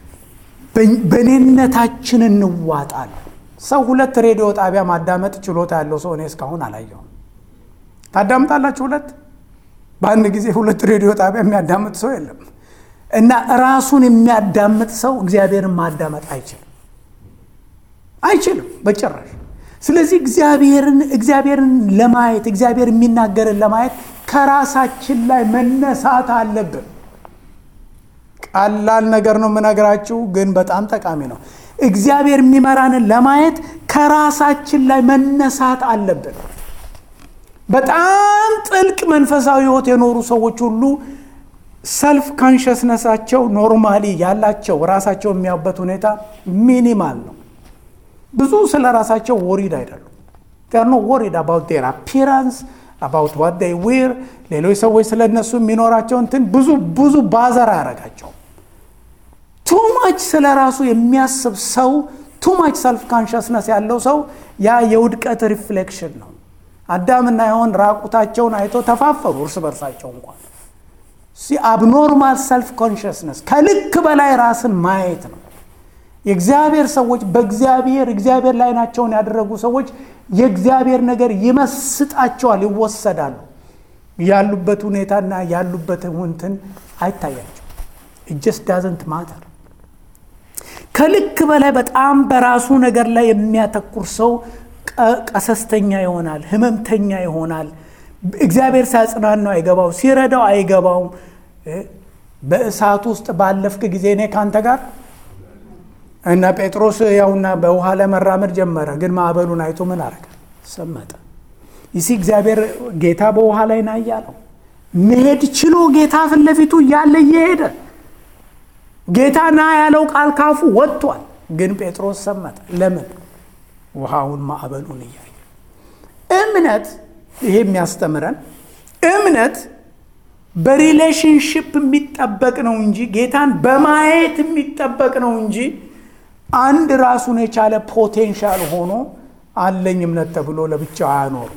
በእኔነታችን እንዋጣለን። ሰው ሁለት ሬዲዮ ጣቢያ ማዳመጥ ችሎታ ያለው ሰው እኔ እስካሁን አላየሁም። ታዳምጣላችሁ? ሁለት በአንድ ጊዜ ሁለት ሬዲዮ ጣቢያ የሚያዳምጥ ሰው የለም። እና ራሱን የሚያዳምጥ ሰው እግዚአብሔርን ማዳመጥ አይችልም አይችልም በጭራሽ። ስለዚህ እግዚአብሔርን እግዚአብሔርን ለማየት እግዚአብሔር የሚናገርን ለማየት ከራሳችን ላይ መነሳት አለብን። ቀላል ነገር ነው የምነግራችሁ፣ ግን በጣም ጠቃሚ ነው። እግዚአብሔር የሚመራንን ለማየት ከራሳችን ላይ መነሳት አለብን። በጣም ጥልቅ መንፈሳዊ ሕይወት የኖሩ ሰዎች ሁሉ ሰልፍ ካንሸስነሳቸው ኖርማሊ ያላቸው ራሳቸው የሚያዩበት ሁኔታ ሚኒማል ነው። ብዙ ስለ ራሳቸው ወሪድ አይደሉም። ር ኖ ወሪድ አባውት ዴር አፒራንስ አባውት ዋት ዴይ ዊር ሌሎች ሰዎች ስለ እነሱ የሚኖራቸው እንትን ብዙ ብዙ ባዘር አያረጋቸውም። ቱማች ስለ ራሱ የሚያስብ ሰው ቱማች ሰልፍ ካንሽስነስ ያለው ሰው ያ የውድቀት ሪፍሌክሽን ነው። አዳምና ሔዋን ራቁታቸውን አይቶ ተፋፈሩ እርስ በርሳቸው እንኳን አብኖርማል ሰልፍ ኮንሽስነስ ከልክ በላይ ራስን ማየት ነው። የእግዚአብሔር ሰዎች በእግዚአብሔር እግዚአብሔር ላይ ናቸውን ያደረጉ ሰዎች የእግዚአብሔር ነገር ይመስጣቸዋል፣ ይወሰዳሉ። ያሉበት ሁኔታና ያሉበት እንትን አይታያቸው። እጀስ ዳዘንት ማተር ከልክ በላይ በጣም በራሱ ነገር ላይ የሚያተኩር ሰው ቀሰስተኛ ይሆናል፣ ህመምተኛ ይሆናል። እግዚአብሔር ሲያጽናናው አይገባው፣ ሲረዳው አይገባውም። በእሳት ውስጥ ባለፍክ ጊዜ እኔ ካንተ ጋር እና ጴጥሮስ ያውና በውሃ ላይ መራመድ ጀመረ። ግን ማዕበሉን አይቶ ምን አረገ? ሰመጠ። ይሲ እግዚአብሔር ጌታ በውሃ ላይ ና እያለው መሄድ ችሎ ጌታ ፊት ለፊቱ እያለ እየሄደ ጌታ ና ያለው ቃል ካፉ ወጥቷል። ግን ጴጥሮስ ሰመጠ። ለምን? ውሃውን ማዕበሉን እያየ እምነት ይሄ የሚያስተምረን እምነት በሪሌሽንሽፕ የሚጠበቅ ነው እንጂ ጌታን በማየት የሚጠበቅ ነው እንጂ አንድ ራሱን የቻለ ፖቴንሻል ሆኖ አለኝ እምነት ተብሎ ለብቻው አያኖርም።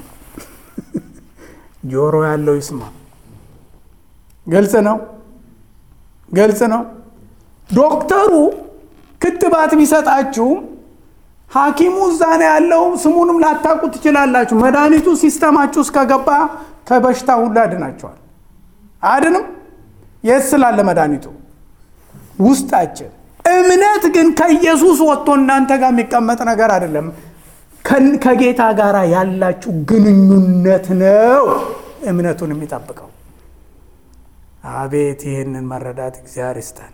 ጆሮ ያለው ይስማ። ግልጽ ነው፣ ግልጽ ነው። ዶክተሩ ክትባት ቢሰጣችሁም ሐኪሙ እዛ ነው ያለው። ስሙንም ላታውቁ ትችላላችሁ። መድኃኒቱ ሲስተማችሁ እስከገባ ከበሽታ ሁሉ ያድናቸዋል። አያድንም? የት ስላለ መድኃኒቱ? ውስጣችን። እምነት ግን ከኢየሱስ ወጥቶ እናንተ ጋር የሚቀመጥ ነገር አይደለም። ከጌታ ጋር ያላችሁ ግንኙነት ነው እምነቱን የሚጠብቀው። አቤት ይህንን መረዳት እግዚአብሔር ይስጠን።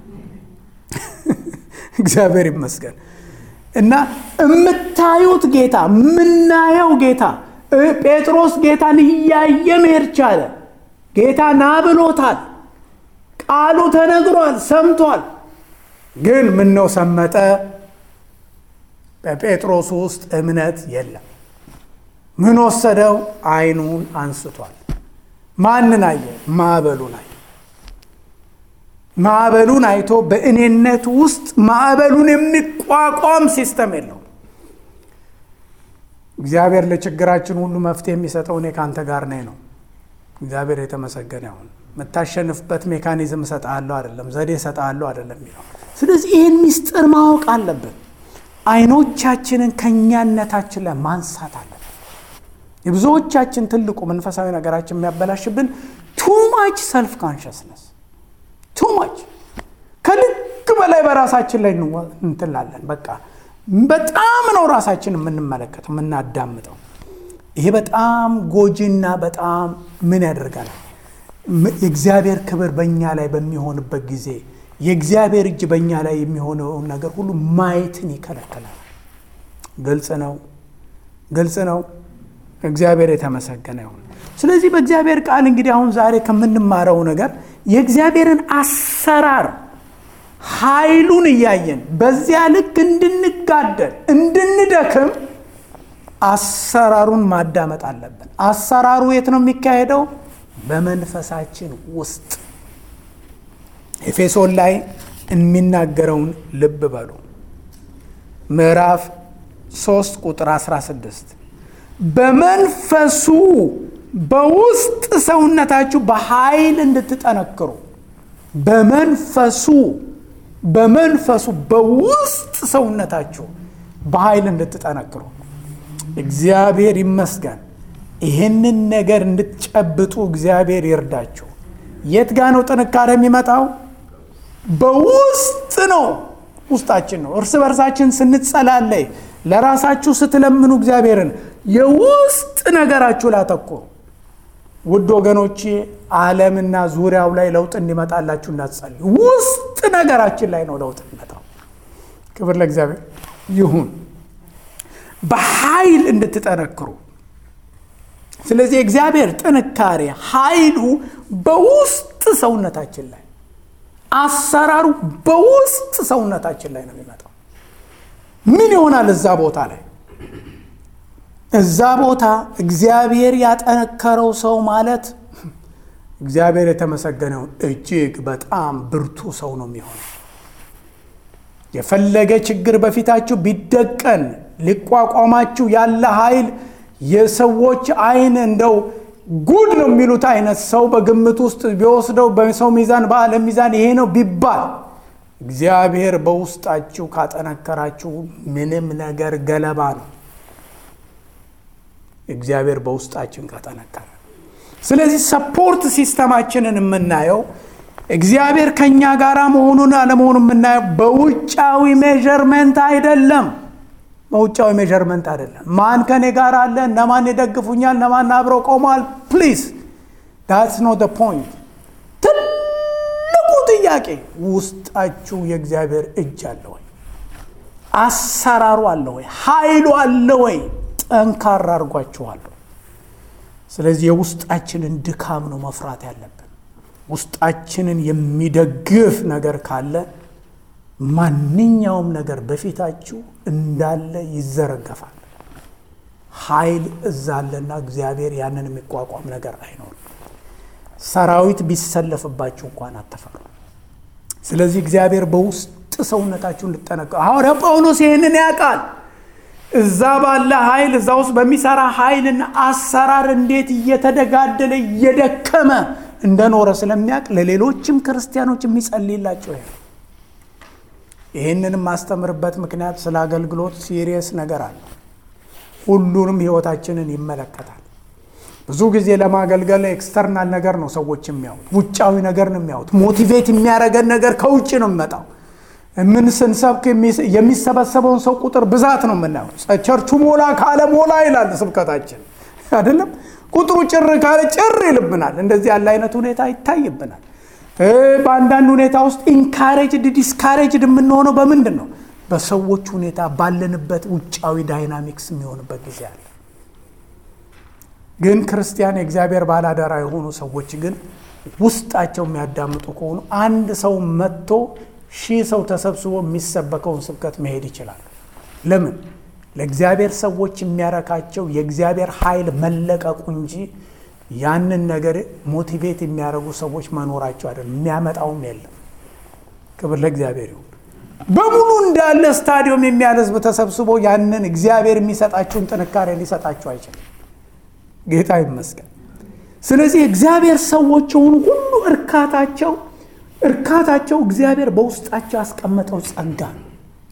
እግዚአብሔር ይመስገን። እና የምታዩት ጌታ የምናየው ጌታ ጴጥሮስ ጌታን እያየ መሄድ ቻለ። ጌታ ና ብሎታል። ቃሉ ተነግሯል፣ ሰምቷል። ግን ምነው ሰመጠ? በጴጥሮስ ውስጥ እምነት የለም። ምን ወሰደው? አይኑን አንስቷል። ማንን አየ? ማዕበሉን አየ። ማዕበሉን አይቶ በእኔነት ውስጥ ማዕበሉን የሚቋቋም ሲስተም የለውም። እግዚአብሔር ለችግራችን ሁሉ መፍትሄ የሚሰጠው እኔ ከአንተ ጋር ነኝ ነው። እግዚአብሔር የተመሰገነ ይሁን። የምታሸንፍበት ሜካኒዝም እሰጥሃለሁ አይደለም፣ ዘዴ እሰጥሃለሁ አይደለም የሚለው። ስለዚህ ይህን ሚስጥር ማወቅ አለብን። አይኖቻችንን ከእኛነታችን ላይ ማንሳት አለብን። የብዙዎቻችን ትልቁ መንፈሳዊ ነገራችን የሚያበላሽብን ቱማች ሰልፍ ካንሽስነስ ቱማች ከልክ በላይ በራሳችን ላይ እንትላለን። በቃ በጣም ነው ራሳችን የምንመለከተው የምናዳምጠው። ይሄ በጣም ጎጂና በጣም ምን ያደርጋል? የእግዚአብሔር ክብር በእኛ ላይ በሚሆንበት ጊዜ የእግዚአብሔር እጅ በእኛ ላይ የሚሆነውን ነገር ሁሉ ማየትን ይከለከላል። ግልጽ ነው፣ ግልጽ ነው። እግዚአብሔር የተመሰገነ ይሁን። ስለዚህ በእግዚአብሔር ቃል እንግዲህ አሁን ዛሬ ከምንማረው ነገር የእግዚአብሔርን አሰራር ኃይሉን እያየን በዚያ ልክ እንድንጋደል እንድንደክም አሰራሩን ማዳመጥ አለብን። አሰራሩ የት ነው የሚካሄደው? በመንፈሳችን ውስጥ። ኤፌሶን ላይ የሚናገረውን ልብ በሉ። ምዕራፍ 3 ቁጥር 16 በመንፈሱ በውስጥ ሰውነታችሁ በኃይል እንድትጠነክሩ በመንፈሱ በመንፈሱ በውስጥ ሰውነታችሁ በኃይል እንድትጠነክሩ እግዚአብሔር ይመስገን። ይህንን ነገር እንድትጨብጡ እግዚአብሔር ይርዳችሁ። የት ጋ ነው ጥንካሬ የሚመጣው? በውስጥ ነው፣ ውስጣችን ነው። እርስ በርሳችን ስንጸላለይ፣ ለራሳችሁ ስትለምኑ እግዚአብሔርን የውስጥ ነገራችሁ ላተኩሩ። ውድ ወገኖቼ ዓለምና ዙሪያው ላይ ለውጥ እንዲመጣላችሁ እንዳትጸልዩ። ውስጥ ነገራችን ላይ ነው ለውጥ የሚመጣው። ክብር ለእግዚአብሔር ይሁን። በኃይል እንድትጠነክሩ። ስለዚህ የእግዚአብሔር ጥንካሬ ኃይሉ በውስጥ ሰውነታችን ላይ አሰራሩ በውስጥ ሰውነታችን ላይ ነው የሚመጣው። ምን ይሆናል እዛ ቦታ ላይ እዛ ቦታ እግዚአብሔር ያጠነከረው ሰው ማለት እግዚአብሔር የተመሰገነውን እጅግ በጣም ብርቱ ሰው ነው የሚሆነው። የፈለገ ችግር በፊታችሁ ቢደቀን ሊቋቋማችሁ ያለ ኃይል የሰዎች አይን እንደው ጉድ ነው የሚሉት አይነት ሰው በግምት ውስጥ ቢወስደው በሰው ሚዛን በዓለም ሚዛን ይሄ ነው ቢባል እግዚአብሔር በውስጣችሁ ካጠነከራችሁ ምንም ነገር ገለባ ነው። እግዚአብሔር በውስጣችን ካጠነከረ ስለዚህ ሰፖርት ሲስተማችንን የምናየው እግዚአብሔር ከእኛ ጋር መሆኑን አለመሆኑን የምናየው በውጫዊ ሜዠርመንት አይደለም። በውጫዊ ሜዠርመንት አይደለም። ማን ከኔ ጋር አለ፣ እነማን ይደግፉኛል፣ እነማን አብረው ቆመዋል። ፕሊዝ ዳትስ ኖ ደ ፖይንት። ትልቁ ጥያቄ ውስጣችሁ የእግዚአብሔር እጅ አለ ወይ? አሰራሩ አለ ወይ? ኃይሉ አለ ወይ? ጠንካራ አድርጓችኋለሁ። ስለዚህ የውስጣችንን ድካም ነው መፍራት ያለብን። ውስጣችንን የሚደግፍ ነገር ካለ ማንኛውም ነገር በፊታችሁ እንዳለ ይዘረገፋል። ኃይል እዛ አለና እግዚአብሔር ያንን የሚቋቋም ነገር አይኖርም። ሰራዊት ቢሰለፍባችሁ እንኳን አትፈሩ። ስለዚህ እግዚአብሔር በውስጥ ሰውነታችሁ እንድጠነቀ ሐዋርያ ጳውሎስ ይህንን ያውቃል። እዛ ባለ ኃይል እዛ ውስጥ በሚሰራ ኃይልና አሰራር እንዴት እየተደጋደለ እየደከመ እንደኖረ ስለሚያውቅ ለሌሎችም ክርስቲያኖች የሚጸልይላቸው ይሄ ይህንን የማስተምርበት ምክንያት ስለ አገልግሎት ሲሪየስ ነገር አለ። ሁሉንም ህይወታችንን ይመለከታል። ብዙ ጊዜ ለማገልገል ኤክስተርናል ነገር ነው ሰዎች የሚያዩት፣ ውጫዊ ነገር ነው የሚያዩት። ሞቲቬት የሚያደርገን ነገር ከውጭ ነው የሚመጣው። ምን ስንሰብክ የሚሰበሰበውን ሰው ቁጥር ብዛት ነው የምናየው። ቸርቹ ሞላ ካለ ሞላ ይላል ስብከታችን አይደለም። ቁጥሩ ጭር ካለ ጭር ይልብናል። እንደዚህ ያለ አይነት ሁኔታ ይታይብናል። በአንዳንድ ሁኔታ ውስጥ ኢንካሬጅድ ዲስካሬጅድ የምንሆነው በምንድን ነው? በሰዎች ሁኔታ ባለንበት ውጫዊ ዳይናሚክስ የሚሆንበት ጊዜ አለ። ግን ክርስቲያን የእግዚአብሔር ባላደራ የሆኑ ሰዎች ግን ውስጣቸው የሚያዳምጡ ከሆኑ አንድ ሰው መጥቶ ሺህ ሰው ተሰብስቦ የሚሰበከውን ስብከት መሄድ ይችላል። ለምን? ለእግዚአብሔር ሰዎች የሚያረካቸው የእግዚአብሔር ኃይል መለቀቁ እንጂ ያንን ነገር ሞቲቬት የሚያደርጉ ሰዎች መኖራቸው አይደለም። የሚያመጣውም የለም። ክብር ለእግዚአብሔር ይሁን። በሙሉ እንዳለ ስታዲየም የሚያህል ሕዝብ ተሰብስቦ ያንን እግዚአብሔር የሚሰጣችሁን ጥንካሬ ሊሰጣችሁ አይችልም። ጌታ ይመስገን። ስለዚህ እግዚአብሔር ሰዎች የሆኑ ሁሉ እርካታቸው እርካታቸው እግዚአብሔር በውስጣቸው ያስቀመጠው ጸጋ ነው።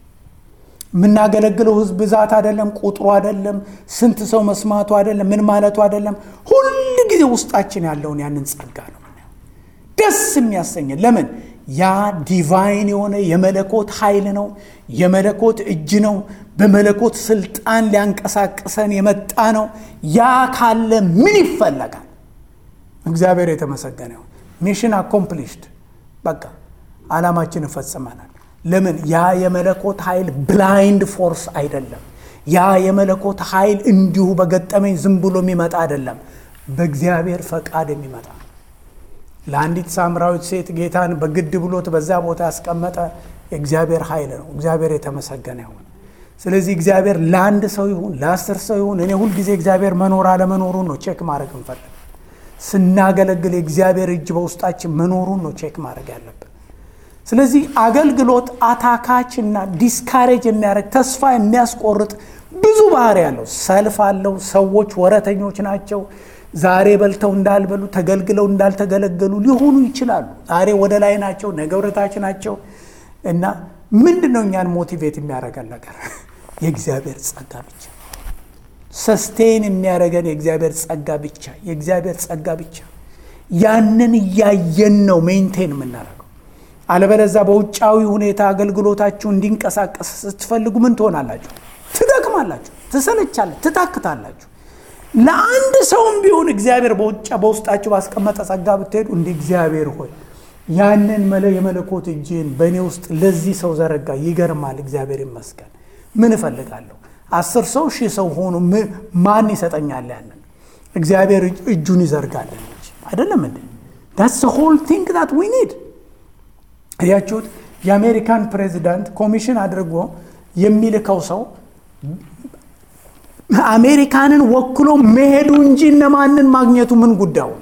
የምናገለግለው ህዝብ ብዛት አይደለም፣ ቁጥሩ አይደለም፣ ስንት ሰው መስማቱ አይደለም፣ ምን ማለቱ አይደለም። ሁል ጊዜ ውስጣችን ያለውን ያንን ጸጋ ነው ደስ የሚያሰኘን። ለምን? ያ ዲቫይን የሆነ የመለኮት ኃይል ነው፣ የመለኮት እጅ ነው፣ በመለኮት ስልጣን ሊያንቀሳቅሰን የመጣ ነው። ያ ካለ ምን ይፈለጋል? እግዚአብሔር የተመሰገነ ይሁን። ሚሽን አኮምፕሊሽድ በቃ ዓላማችን እፈጽመናል። ለምን? ያ የመለኮት ኃይል ብላይንድ ፎርስ አይደለም። ያ የመለኮት ኃይል እንዲሁ በገጠመኝ ዝም ብሎ የሚመጣ አይደለም። በእግዚአብሔር ፈቃድ የሚመጣ ለአንዲት ሳምራዊት ሴት ጌታን በግድ ብሎት በዛ ቦታ ያስቀመጠ የእግዚአብሔር ኃይል ነው። እግዚአብሔር የተመሰገነ ይሁን። ስለዚህ እግዚአብሔር ለአንድ ሰው ይሁን ለአስር ሰው ይሁን እኔ ሁልጊዜ እግዚአብሔር መኖር አለመኖሩን ነው ቼክ ማድረግ እንፈልግ ስናገለግል የእግዚአብሔር እጅ በውስጣችን መኖሩን ነው ቼክ ማድረግ ያለብን። ስለዚህ አገልግሎት አታካች እና ዲስካሬጅ የሚያደርግ ተስፋ የሚያስቆርጥ ብዙ ባህሪ ያለው ሰልፍ አለው። ሰዎች ወረተኞች ናቸው። ዛሬ በልተው እንዳልበሉ ተገልግለው እንዳልተገለገሉ ሊሆኑ ይችላሉ። ዛሬ ወደ ላይ ናቸው፣ ነገ ወደታች ናቸው እና ምንድን ነው እኛን ሞቲቬት የሚያደርገን ነገር የእግዚአብሔር ጸጋ ብቻ ሰስቴን የሚያደርገን የእግዚአብሔር ጸጋ ብቻ የእግዚአብሔር ጸጋ ብቻ። ያንን እያየን ነው ሜንቴን የምናደርገው። አለበለዛ በውጫዊ ሁኔታ አገልግሎታችሁ እንዲንቀሳቀስ ስትፈልጉ ምን ትሆናላችሁ? ትደክማላችሁ፣ ትሰለቻለ፣ ትታክታላችሁ። ለአንድ ሰውም ቢሆን እግዚአብሔር በውጫ በውስጣችሁ ባስቀመጠ ጸጋ ብትሄዱ እንደ እግዚአብሔር ሆይ ያንን መለ የመለኮት እጅን በእኔ ውስጥ ለዚህ ሰው ዘረጋ። ይገርማል። እግዚአብሔር ይመስገን። ምን እፈልጋለሁ? አስር ሰው ሺህ ሰው ሆኖ ማን ይሰጠኛል? ያንን እግዚአብሔር እጁን ይዘርጋለን እንጂ አይደለም እንዴ? ዳትስ ሆል ቲንግ ዳት ዊ ኒድ። እያችሁት የአሜሪካን ፕሬዚዳንት ኮሚሽን አድርጎ የሚልከው ሰው አሜሪካንን ወክሎ መሄዱ እንጂ እነማንን ማግኘቱ ምን ጉዳዩ?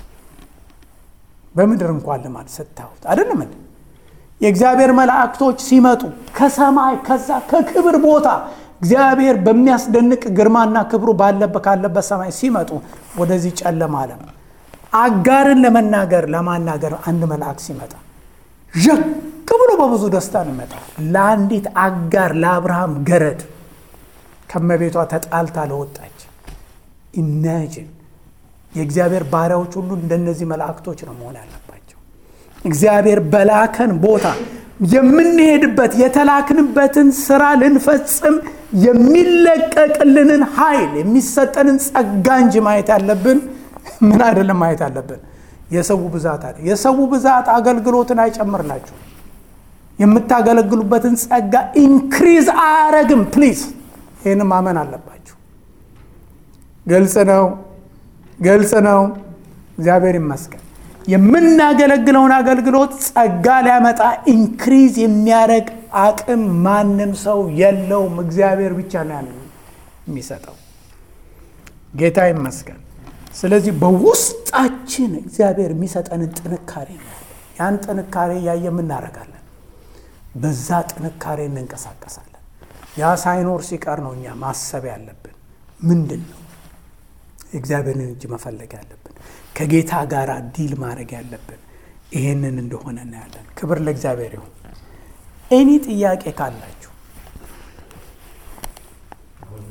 በምድር እንኳን ልማድ ስታዩት አይደለም እንዴ? የእግዚአብሔር መላእክቶች ሲመጡ ከሰማይ ከዛ ከክብር ቦታ እግዚአብሔር በሚያስደንቅ ግርማና ክብሩ ባለበት ካለበት ሰማይ ሲመጡ ወደዚህ ጨለማ ዓለም አጋርን ለመናገር ለማናገር አንድ መልአክ ሲመጣ ዠቅ ብሎ በብዙ ደስታ ነው ይመጣ። ለአንዲት አጋር ለአብርሃም ገረድ ከመቤቷ ተጣልታ ለወጣች ኢማጂን የእግዚአብሔር ባሪያዎች ሁሉ እንደነዚህ መላእክቶች ነው መሆን ያለባቸው። እግዚአብሔር በላከን ቦታ የምንሄድበት የተላክንበትን ስራ ልንፈጽም የሚለቀቅልንን ኃይል የሚሰጠንን ጸጋ እንጂ ማየት ያለብን ምን አይደለም ማየት ያለብን የሰው ብዛት አለ። የሰው ብዛት አገልግሎትን አይጨምርላችሁ። የምታገለግሉበትን ጸጋ ኢንክሪዝ አያረግም። ፕሊዝ ይህን ማመን አለባችሁ። ግልጽ ነው፣ ግልጽ ነው። እግዚአብሔር ይመስገን። የምናገለግለውን አገልግሎት ጸጋ ሊያመጣ ኢንክሪዝ የሚያደርግ አቅም ማንም ሰው የለውም። እግዚአብሔር ብቻ ነው ያለው የሚሰጠው። ጌታ ይመስገን። ስለዚህ በውስጣችን እግዚአብሔር የሚሰጠንን ጥንካሬ ነው። ያን ጥንካሬ እያየ የምናደርጋለን። በዛ ጥንካሬ እንንቀሳቀሳለን። ያ ሳይኖር ሲቀር ነው እኛ ማሰብ ያለብን ምንድን ነው የእግዚአብሔርን እጅ መፈለግ ያለብን ከጌታ ጋር ዲል ማድረግ ያለብን ይሄንን እንደሆነ እናያለን። ክብር ለእግዚአብሔር ይሁን። ኤኒ ጥያቄ ካላችሁ